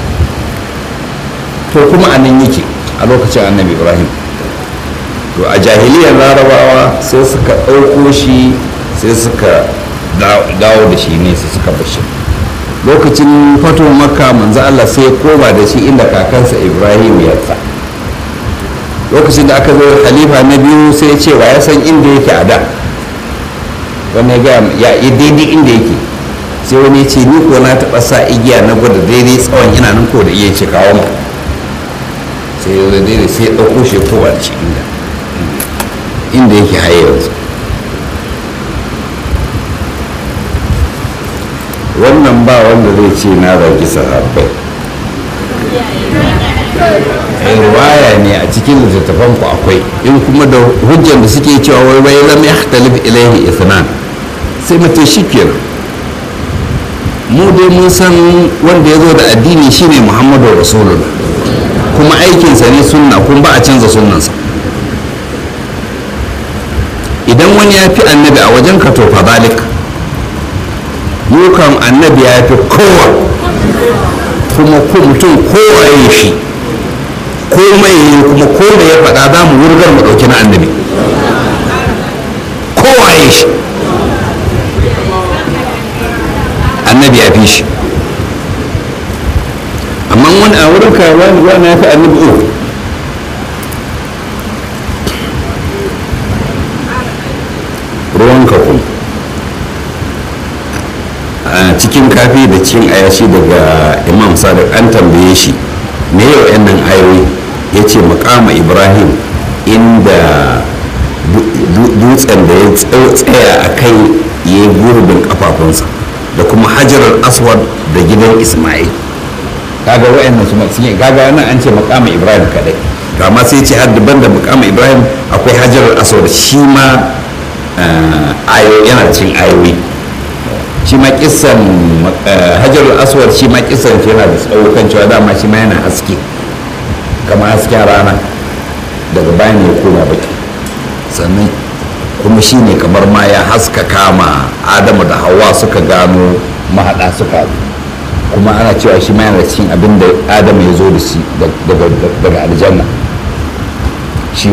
to kuma a nan yake a lokacin annabi ibrahim to a jahiliyar larabawa sai suka ɗauko shi sai suka dawo da shi ne sai suka bashi lokacin fato makka manzo allah sai ya koma da shi inda kakansa ibrahim ya tsa lokacin da aka zo halifa na biyu sai ya ce wa ya san inda yake a da wani ya ya yi daidai inda yake sai wani ya ce ni ko na taɓa sa igiya na gwada daidai tsawon ina nan ko da iya ce kawo mu sai ya daidai sai ya ɗauko shi kowa da shi inda inda yake haye yanzu wannan ba wanda zai ce na zagi sahabbai riwaya ne a cikin littattafan ku akwai in kuma da hujjar da suke cewa wai wai lam yahtalif ilaihi ithnan sai mace shikenan mu dai mun san wanda ya zo da addini shine muhammadu rasulullah kuma aikinsa ne sunna kuma ba a canza sunnansa idan wani ya fi annabi a wajen ka to fa zalik yukan annabi ya fi kowa kuma ko mutum kowa ya shi komai ya yi kuma komai ya faɗa za mu wurgar mu ɗauki na annabi kowa ya shi annabi ya fi shi amma wani a wurin ka wani ya fi annabi uku ruwanka kuma a cikin kafi da cikin ayashi daga imam sadiq an tambaye shi me yau yan nan ayoyi ya ce makama ibrahim inda dutsen da ya tsaya a kai ya yi gurbin kafafunsa da kuma hajarar aswad da gidan ismail kaga wa'annan su sun yi kaga nan an ce makama ibrahim kadai to amma sai ce har daban da makama ibrahim akwai hajarar aswad shi ma ayo yana cin ayoyi shi ma kisan hajarul aswad shi ma kisan shi yana da tsawo kan cewa dama shi ma yana haske kamar hasken rana daga bayan ya koma baki sannan kuma shi ne kamar ma ya haska kama adamu da hawa suka gano mahaɗa suka kuma ana cewa shi ma yana cikin abin da adamu ya zo da shi daga aljanna shi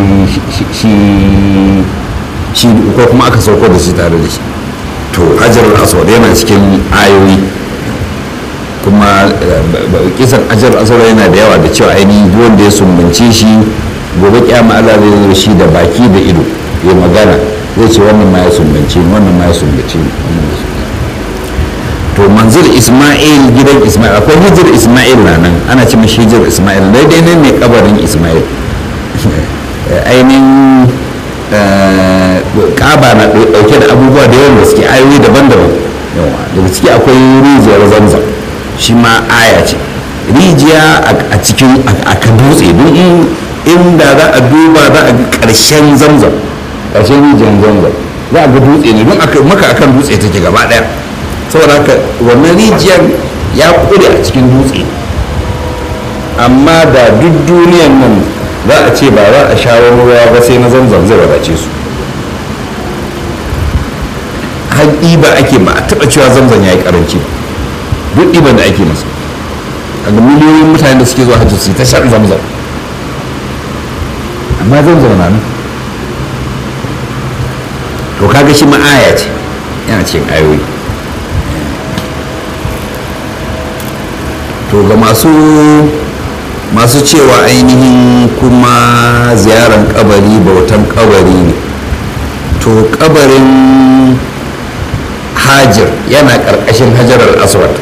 shi ko kuma aka sauko da shi tare da shi to hajarul aswad yana cikin ayoyi kuma kisan hajarul aswad yana da yawa da cewa ainihin wanda ya sumbance shi gobe kyama Allah zai zo shi da baki da ido ya magana zai ce wannan ma ya sumbance ni wannan ma ya sumbance ni wannan ma to manzil isma'il gidan isma'il akwai hijir isma'il na nan ana ce mashi hijir isma'il daidai nan ne kabarin isma'il ainihin kaba na dauke da abubuwa da yawan gaske ayoyi daban-daban yawa daga ciki akwai rijiyar zamzam shi ma aya ce rijiya a cikin a kan dutse don inda za a duba za a ga karshen zamzam ƙarshen rijiyar zanzan za a ga dutse ne don maka akan dutse take gaba daya saboda haka wannan rijiyar ya kure a cikin dutse amma da duk duniyan nan za a ce ba za a shawo ruwa ba sai na zamzam zai wadace su har ɗiba ake ba a taɓa cewa zamzam ya yi ƙaranci duk ɗiban da ake masa a ga miliyoyin mutane da suke zuwa hajji su ta shan zamzam amma zamzam na nan to kaga shi ma'aya ce yana cikin ayoyi to ga masu masu cewa ainihin kuma ziyarar kabari bautan kabari ne to kabarin hajir yana karkashin hajarar aswad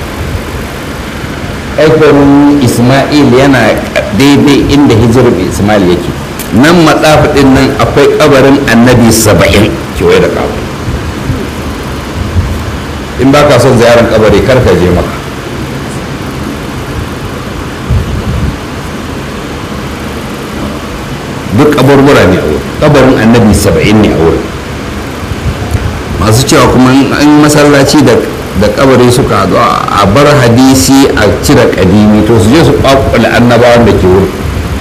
kabarin isma'il yana daidai inda hijirar isma'il yake nan matsafi din nan akwai kabarin annabi saba'in kewaye da kawo in ba ka son ziyarar kabari kar ka je maka duk kaburbura ne a wurin kabarin annabi saba'in ne a wurin masu cewa kuma in masallaci da da kabari suka haɗu a bar hadisi a cire kadimi to su je su kwakwale annabawan da ke wurin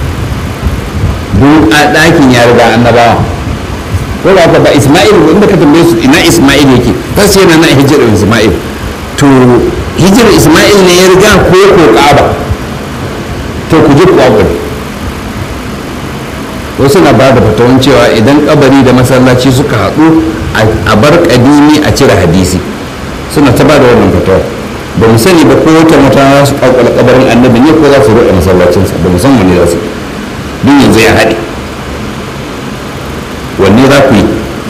duk a ɗakin ya riga annabawan ko da haka ba isma'il inda ka tambaye su ina isma'il yake ta ce yana na hijirar isma'il to hijirar isma'il ne ya riga ko ko ƙaba to ku je ku kwakwale wasu na ba da fatawan cewa idan kabari da masallaci suka haɗu a bar kadimi a cire hadisi suna ta ba da wannan fatawa ba mu sani ba ko wata mutane za su kwakwala kabarin annabi ne ko za su roƙe masallacinsa ba mu san wanne za su duk yanzu ya haɗe wanne za ku yi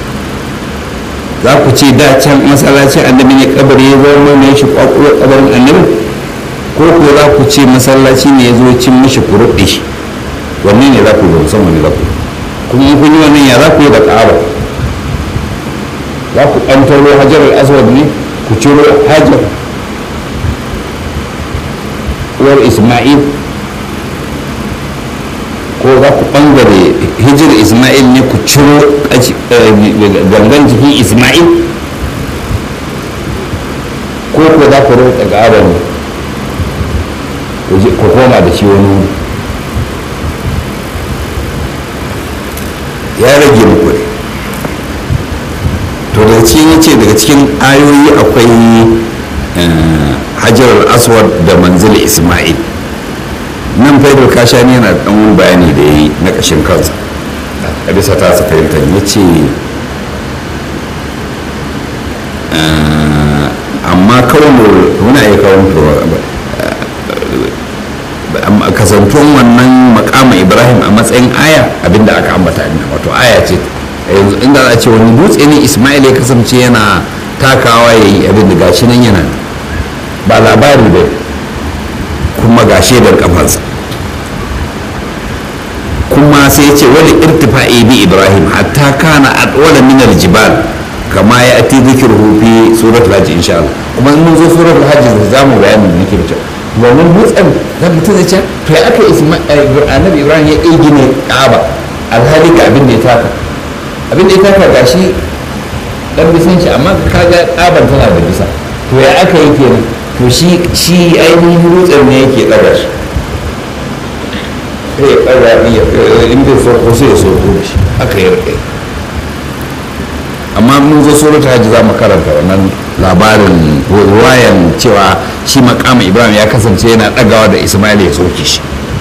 za ku ce da can masallacin annabi ne kabari ya zama ne shi kwakwalo kabarin annabi ko ko za ku ce masallaci ne ya zo cin mishi ku ruɓe shi wanne ne za ku yi san wanne za ku kuma in kun yi wannan ya za ku yi da ƙaba za ku ɓantaro hajar al-aswad ne ku ciro hajar uwar isma'il ko za ku ɓangare hijir isma'il ne ku ciro gangan jikin isma'il ko ko za ku rota ƙaba ne ku koma da shi wani wuri ya rage muku ne to daga cikin yace daga cikin ayoyi akwai hajar aswad da manzil isma'il nan faidar kashani yana da ɗan bayani da ya yi na ƙashin kansa a bisa ta su fahimtar ya ce amma kawai muna iya kawo kasantuwan wannan makama ibrahim a matsayin aya abinda aka ambata ne wato aya ce yanzu inda za a ce wani dutse ne ismail ya kasance yana takawa ya yi abin da gashi nan yana ba labari ba kuma ga shaidar kafansa kuma sai ya ce wani irtifa'i bi ibrahim hatta kana adwala min aljibal kama ya ati dhikruhu fi suratul hajj insha Allah kuma in mun zo suratul hajj za mu bayani da nake da cewa wannan dutsen da mutum zai ce to ya aka annabi ibrahim ya iya gine ka'aba alhali ga abin da ya taka abin da ya taka gashi dan bisan shi amma kaga ka'aban tana da bisa to ya aka yi kenan to shi shi ainihin dutsen ne yake ɗaga shi sai ya ɗaga in bai sauko sai ya sauko da shi aka yi rikai amma mun zo suratul hajji za mu karanta wannan labarin ruwayan cewa shi makama ibrahim ya kasance yana ɗagawa da ismail ya soke shi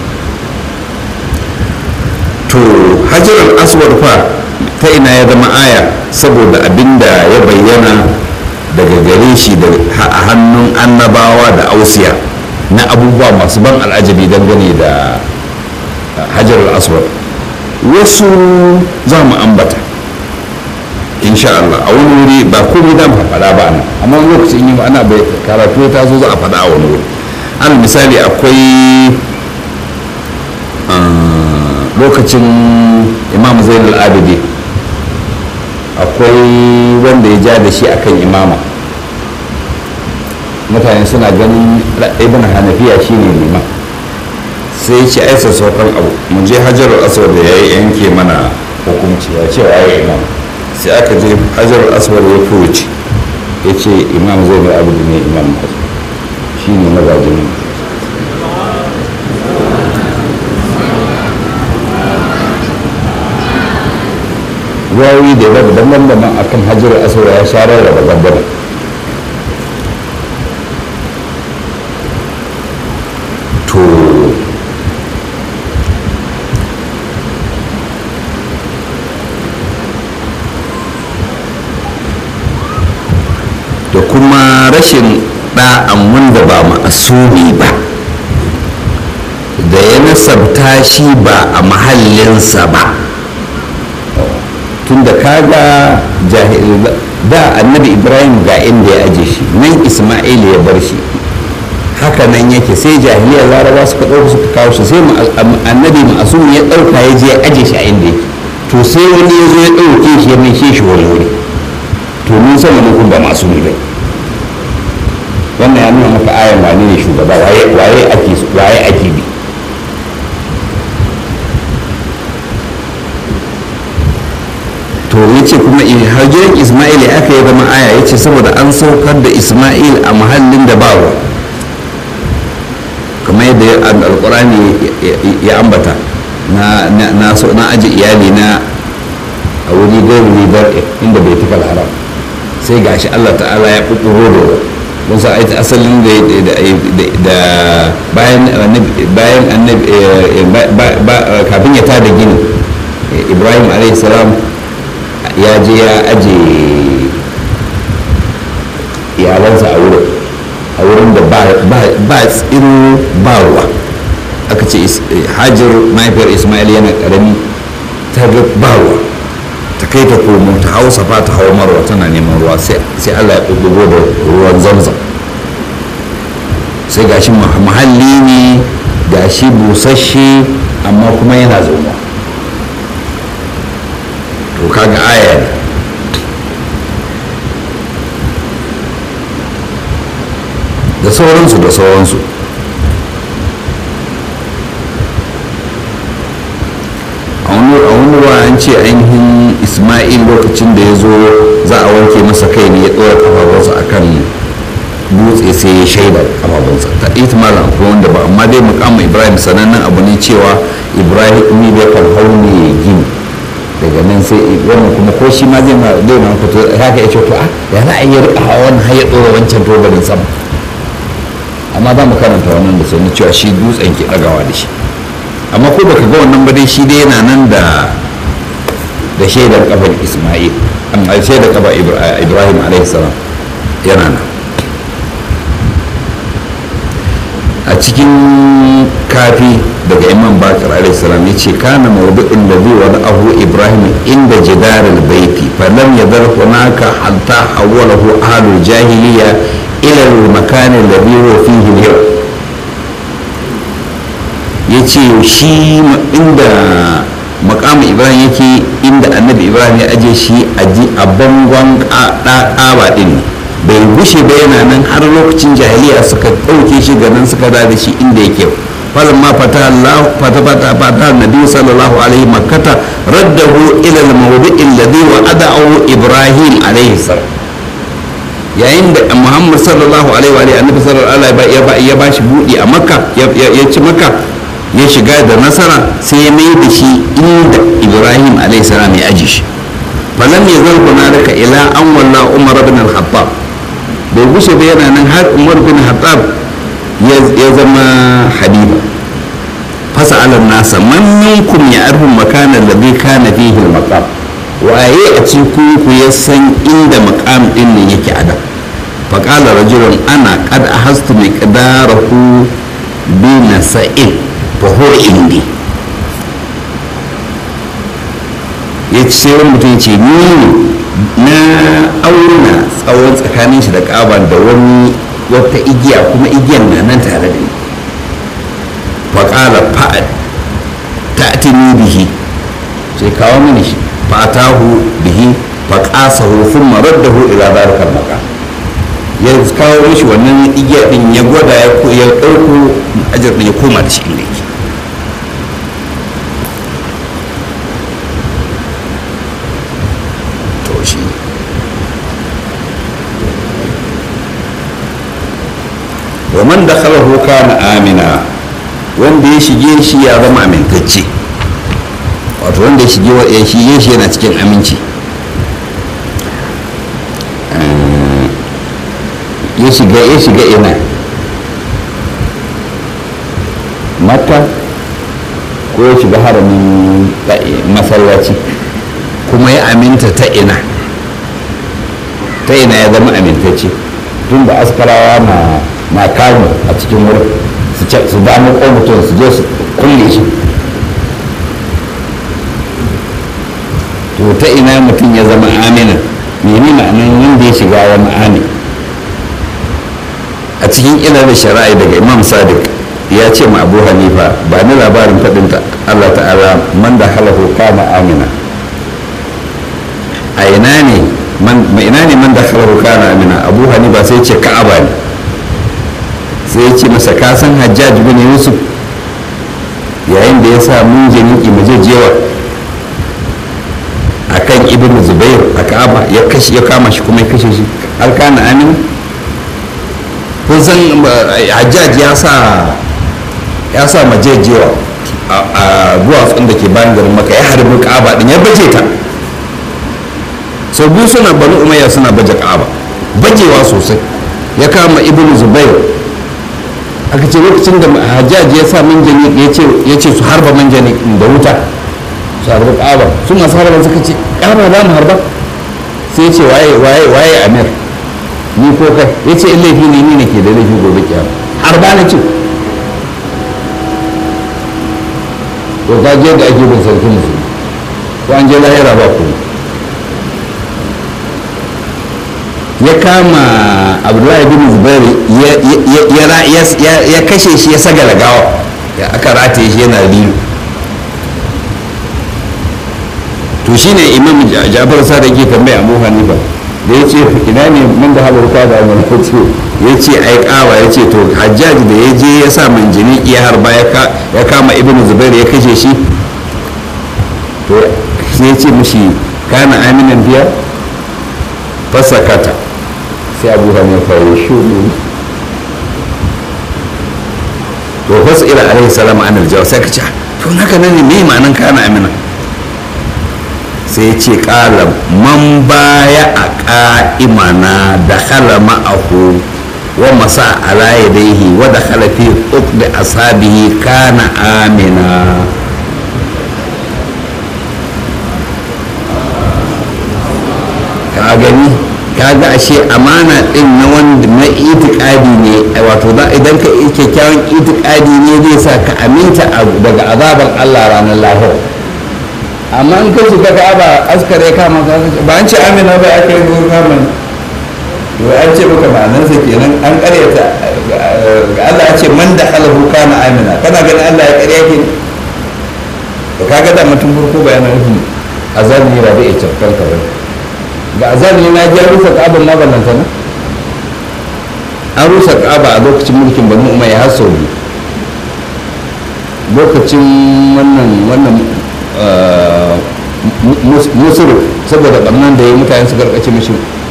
to hajjar aswad fa ta ina ya zama aya saboda abinda ya bayyana daga gare shi a hannun annabawa da ausiya na abubuwa masu ban al'ajabi dangane da hajar aswad wasu za mu ambata insha Allah a wani wuri ba komai da mu faɗa ba nan amma wani lokacin yi ana bai karatu ta zo za a faɗa a wani wuri al misali akwai lokacin imam zainul abidi akwai wanda ya ja da shi akan imama mutane suna ganin ibn hanafiya shine liman sai ce ai sassaukan abu mu je hajarul aswad da ya yanke mana hukunci ya ce wa imam sai aka je hajarul aswad ya furuci ya ce imam zai mai abu ne imam shi ne magajin ruwayoyi da yawa daban-daban akan hajarul aswad ya sharar da babban to da kuma rashin ɗa'an wanda ba ma'asumi ba da ya nasabta shi ba a mahallinsa ba tun da kaga da annabi ibrahim ga inda ya aje shi nan ismail ya bar shi haka nan yake sai jahiliyar laraba suka ɗauka suka kawo shi sai annabi ma'asumi ya ɗauka ya je ya aje shi a inda yake to sai wani ya zo ya ɗauke shi ya mai shi wani wuri to mun san wani kun ba masu ne bai wannan ya nuna maka ayan wane ne shugaba waye waye ake waye ake bi to ya ce kuma hajjiyar ismail ya aka yi zama aya ya ce saboda an saukar da ismail a mahallin da ba wa kamar yadda alkurani ya ambata na aji iyali na a wuri gairu ribar inda bai tukal haram sai gashi Allah ta'ala ya ƙuƙuro da don sa aita asalin da bayan annabi kafin ya tada gini ibrahim salam ya je ya aje iyalansa a wurin a wurin da ba tsiro ba ruwa aka ce hajar mahaifiyar ismail yana karami ta ga ba ruwa ta kai ta komo ta hau safa ta hau marwa tana neman ruwa sai allah ya ɗuɗɗugo da ruwan zamzam sai gashi muhalli ne gashi busasshe amma kuma yana zauwa to kaga aya ne da sauransu da sauransu a wani ruwa an ce ainihin ismail lokacin da ya zo za a wanke masa kai ne ya ɗora kafafunsa a kan dutse sai ya shaida kafafunsa ta ihtimalin akwai wanda ba amma dai mukamin ibrahim sanannen abu ne cewa ibrahim ne da kan hau ne ya gini daga nan sai wannan kuma ko shi ma zai ma zai ma fito haka ya ce to a ya za a yi rika hawa wannan har ya ɗora wancan tobarin sama amma za mu karanta wannan da sani cewa shi dutsen ke ɗagawa da shi amma ko baka ga wannan ba dai shi dai yana nan da da shaidar kafar isma'il amma shaidar kafar ibrahim alaihi salam yana nan a cikin kafi daga imam bakar alaihissalam ya ce kana maudu'in da zai wani abu ibrahim inda jidarar baiti falam ya zar hunaka hatta hawwalahu ahlul jahiliya ila makanin da zai wa fihi yau ya ce shi inda makamu ibrahim yake inda annabi ibrahim ya aje shi a bangon ƙaba ɗin ne bai gushe ba yana nan har lokacin jahiliya suka ɗauke shi ga nan suka da shi inda yake falon ma fata fata fata fata nabi sallallahu alaihi makkata raddahu ila al-mawdi'i alladhi wa'adahu ibrahim alaihi salam yayin da muhammad sallallahu alaihi wa alihi annabi sallallahu alaihi wa ya ba shi budi a makka ya ci makka ya shiga da nasara sai ya mai da shi inda ibrahim alaihi salam ya aji shi falam yazal hunalika ila an walla umar ibn al-khattab bai gushe ba yana nan har umar bin hattab ya zama habiba fasa alar nasa man minkum ya arhun makanan da zai kana fihi maqam waye a cikin ku ya san inda maqam din nan yake a da faqala rajulun ana qad ahastu miqdarahu bi nasa'in fa huwa indi ya ce wani mutum ya ce ni na auna tsawon tsakanin shi da ƙaban da wani wata igiya kuma igiyar na nan tare da ni faƙala fa'ad ta atini bihi sai kawo mini shi fatahu bihi faƙasahu sun marar da hu ila barikar maka ya kawo mishi wannan igiya din ya gwada ya ɗauko ajar ya koma da shi inda yake wa man dakhalahu kana amina wanda ya shige shi ya zama amintacce wato wanda ya shige ya shige shi yana cikin aminci ya shiga ya shiga ina makka ko ya shiga haramin masallaci kuma ya aminta ta ina ta ina ya zama amintacce tun da askarawa na na kamu a cikin wurin su damu ko mutum su je su kulle shi to ta ina mutum ya zama amina mene ma'anar wanda ya shiga ya ma'ani a cikin ilimin shari'a daga imam sadiq ya ce ma abu hanifa ba ni labarin faɗinta allah ta'ala man da halahu kama amina a ina ne ina ne man da halahu kama amina abu hanifa sai ce ka'aba ne sai ya ce masa kasan hajjaj bin yusuf yayin da ya sa mun janiki majejewa a kan ibn zubair a ka'aba ya kama shi kuma ya kashe shi har kana amin kun san hajjaj ya sa ya sa majejewa a duwatsun da ke bayan garin maka ya harbi ka'aba din ya baje ta sau biyu suna bani umayya suna baje ka'aba bajewa sosai ya kama ibn zubair aka ce lokacin da hajjaji ya sa manjani ya ce su harba manjani da wuta su harba ƙaba su masu harba suka ce ƙaba za mu harba sai ya ce waye waye waye amir ni ko kai ya ce in laifi ne ni ne ke da laifi gobe kiyama harba na ce to ka je da ake bin sarkin musulmi ko an je lahira ba kuma ya kama abdullahi bin zubair ya kashe shi ya sagala gawa ya aka rataye shi yana lilu to shine imam jafar sa da ke tambaya abu hanifa da ya ce ina ne mun da halarta da wani ya ce ya ce ai kawa ya ce to hajjaji da ya je ya sa manjini iya harba ya kama ibn zubair ya kashe shi to sai ya ce mishi kana aminan biya fasakata sai abu hanifa ya shuru to wasu ila alaihi salam an aljawa sai ka ce to naka ne me ma'anan kana amina sai ce kala man baya a ka'imana da hala ma'ahu wa masa ala yadaihi wa da hala fi uqdi asabihi kana amina ka gani kaga ashe amana din na wanda na itikadi ne wato idan ka kyakkyawan itikadi ne zai sa ka aminta daga azabar Allah ranar lahira amma in ka shiga ka ba askare kama ka ba an ce amina ba aka yi zuwa kama to an ce maka ma'anarsa kenan an karyata Allah ya ce man da halahu kana amina kana ganin Allah ya karya ke to kaga da mutum farko bayanan nufin azabi ba zai cafkan ka ba ga azabi na ji rusa ka'aba ma ballanta na an rusa ka'aba a lokacin mulkin banu umayya har sau biyu lokacin wannan wannan musuru saboda ɓannan da ya yi mutane su karkace mashi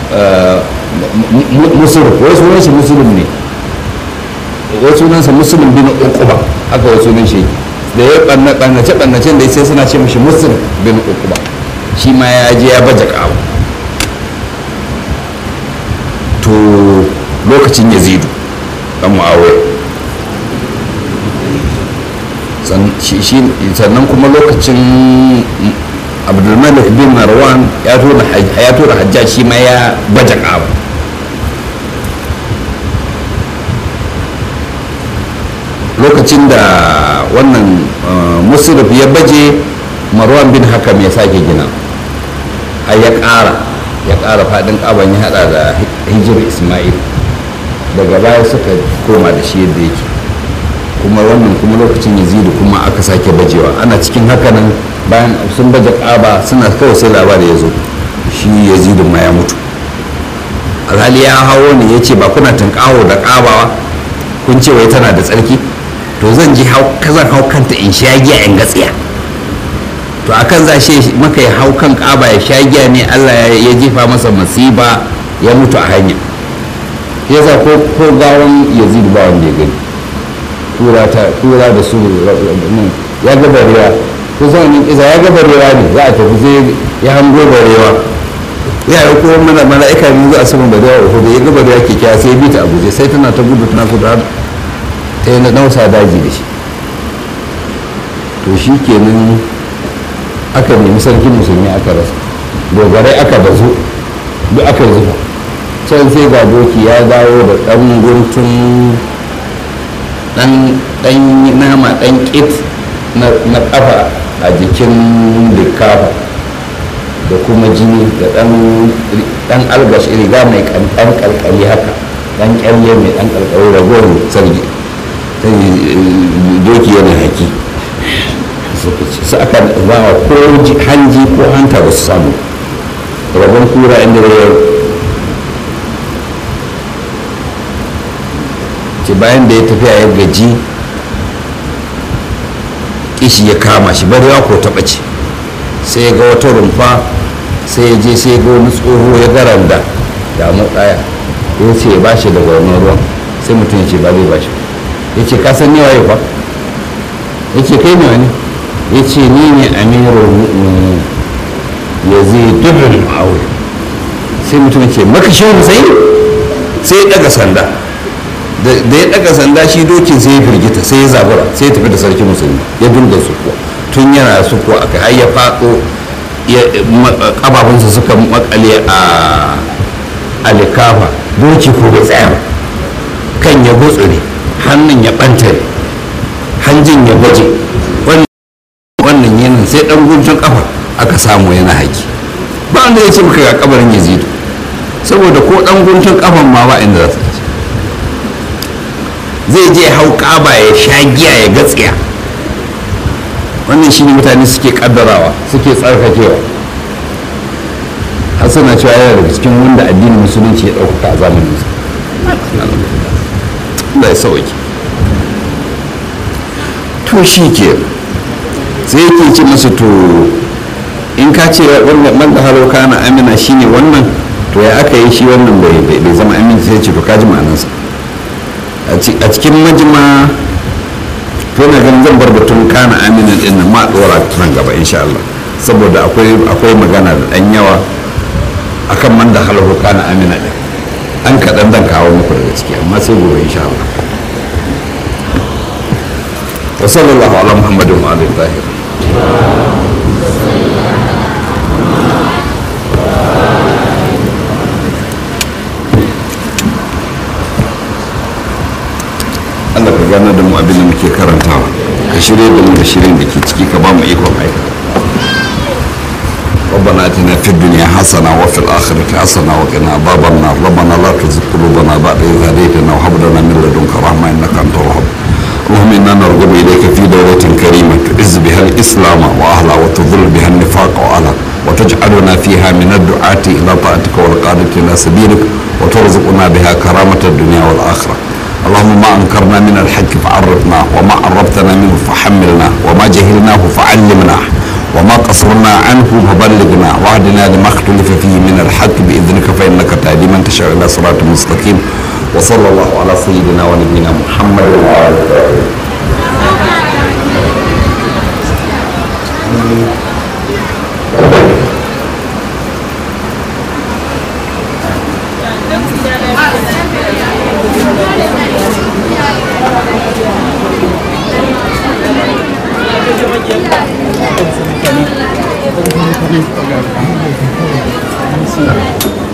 musuru wai sunan shi musulun ne wai sunansa musulun bin uquba haka wai sunan shi da ya ɓannace ɓannacen da sai suna ce mashi musulun bin uquba shi ma ya je ya baje ƙawa to lokacin yazidu ɗan mu'awiyar sannan kuma lokacin abdulmalik bin marwan ya tura hajjaj shi ma ya baje ƙaba lokacin da wannan musuluf ya baje marwan bin hakam ya sake gina har ya ƙara ya ƙara faɗin ƙaban ya haɗa da hijir ismail daga baya suka koma da shi yadda yake kuma wannan kuma lokacin yazidu kuma aka sake bajewa ana cikin hakanan bayan sun baje ƙaba suna kawai sai labari ya zo shi yazidu ma ya mutu alhali ya hawo ne ya ce ba kuna tunƙaho da ƙabawa kun ce wai tana da tsarki to zan ji zan hau kanta in sha giya in gatsiya to akan za shi maka ya hau kan ƙaba ya sha giya ne allah ya jefa masa masiba ya mutu a hanya yasa ko gawan yazidu ba wanda ya gani tura ta tura da su ya ga barewa ko san wani kisa ya ga barewa ne za a tafi sai ya hango barewa ya yi kuma mana mala'ika ne za a saman barewa ko da ya ga barewa ke kya sai bi ta a guje sai tana ta gudu tana gudu har ta yi nausa daji da shi to shi kenan aka nemi sarkin musulmi aka rasa dogarai aka bazu duk aka zuba can sai ga doki ya dawo da ɗan guntun dan nama dan kit na kafa a jikin likafa da kuma jini da dan algash riga mai kankan kalkali haka dan kyalle mai dan kalkali ragowar sarki doki yana haki su aka bawa ko hanji ko hanta ba su samu rabon kura inda ya ce bayan da ya tafiya ya gaji kishi ya kama shi barewa ko taɓa ce sai ya ga wata rumfa sai ya je sai ya ga wani tsoho ya garanda da mu ɗaya ya ce ya bashi daga wannan ruwan sai mutum ya ce ba zai bashi ya ce ka san yawa fa ya ce kai ne wani ya ce ni ne amirul mu'minin ya zai dubin ma'aure sai mutum ya ce makashin sai sai ya ɗaga sanda da ya daga sanda shi dokin sai ya firgita sai ya zabura sai ya tafi da sarki musulmi ya dinga sukuwa tun yana sukuwa aka har ya faɗo kafafunsa suka makale a alikafa doki ko bai tsaya ba kan ya gutsure hannun ya ɓantare hanjin ya baje wannan yanin sai ɗan guntun kafa aka samu yana haƙi ba wanda ya ce maka ga kabarin yazidu saboda ko ɗan guntun kafan ma ba inda za su zai je hau kaba ya sha giya ya gatsiya wannan shi ne mutane suke kaddarawa suke tsarkakewa har suna cewa yana daga cikin wanda addinin musulunci ya ɗaukaka a zamanin sa Allah ya sauki to shi ke sai yake ce masa to in ka ce wannan man da haro kana amina shine wannan to ya aka yi shi wannan bai bai zama aminci sai ce to kaji ma'anarsa a cikin majima to na ganin zan bar batun kana aminan din nan ma dora nan gaba insha Allah saboda akwai akwai magana da dan yawa akan man da halahu kana amina din an kaɗan zan kawo muku daga ciki amma sai gobe insha Allah wa sallallahu ala muhammadin wa alihi tahir Allah ka gane da mu abin da muke karantawa ka shirye da mu da shirin da ke ciki ka ba mu ikon aikata ربنا اتنا في الدنيا حسنه وفي الاخره حسنه وقنا عذاب النار ربنا لا تزغ قلوبنا بعد اذ هديتنا وهب لنا من لدنك رحمه انك انت الوهاب اللهم انا نرغب اليك في دوله كريمه تعز بها الاسلام واهله وتذل بها النفاق واهله وتجعلنا فيها من الدعاة الى طاعتك والقادة الى سبيلك وترزقنا بها كرامة الدنيا والاخرة اللهم ما انكرنا من الحق فعرفنا وما عرفتنا منه فحملنا وما جهلناه فعلمنا وما قصرنا عنه فبلغنا واهدنا لما اختلف فيه من الحق باذنك فانك تهدي من تشاء الى صراط مستقيم وصلى الله على سيدنا ونبينا محمد وعلى اله Thank you.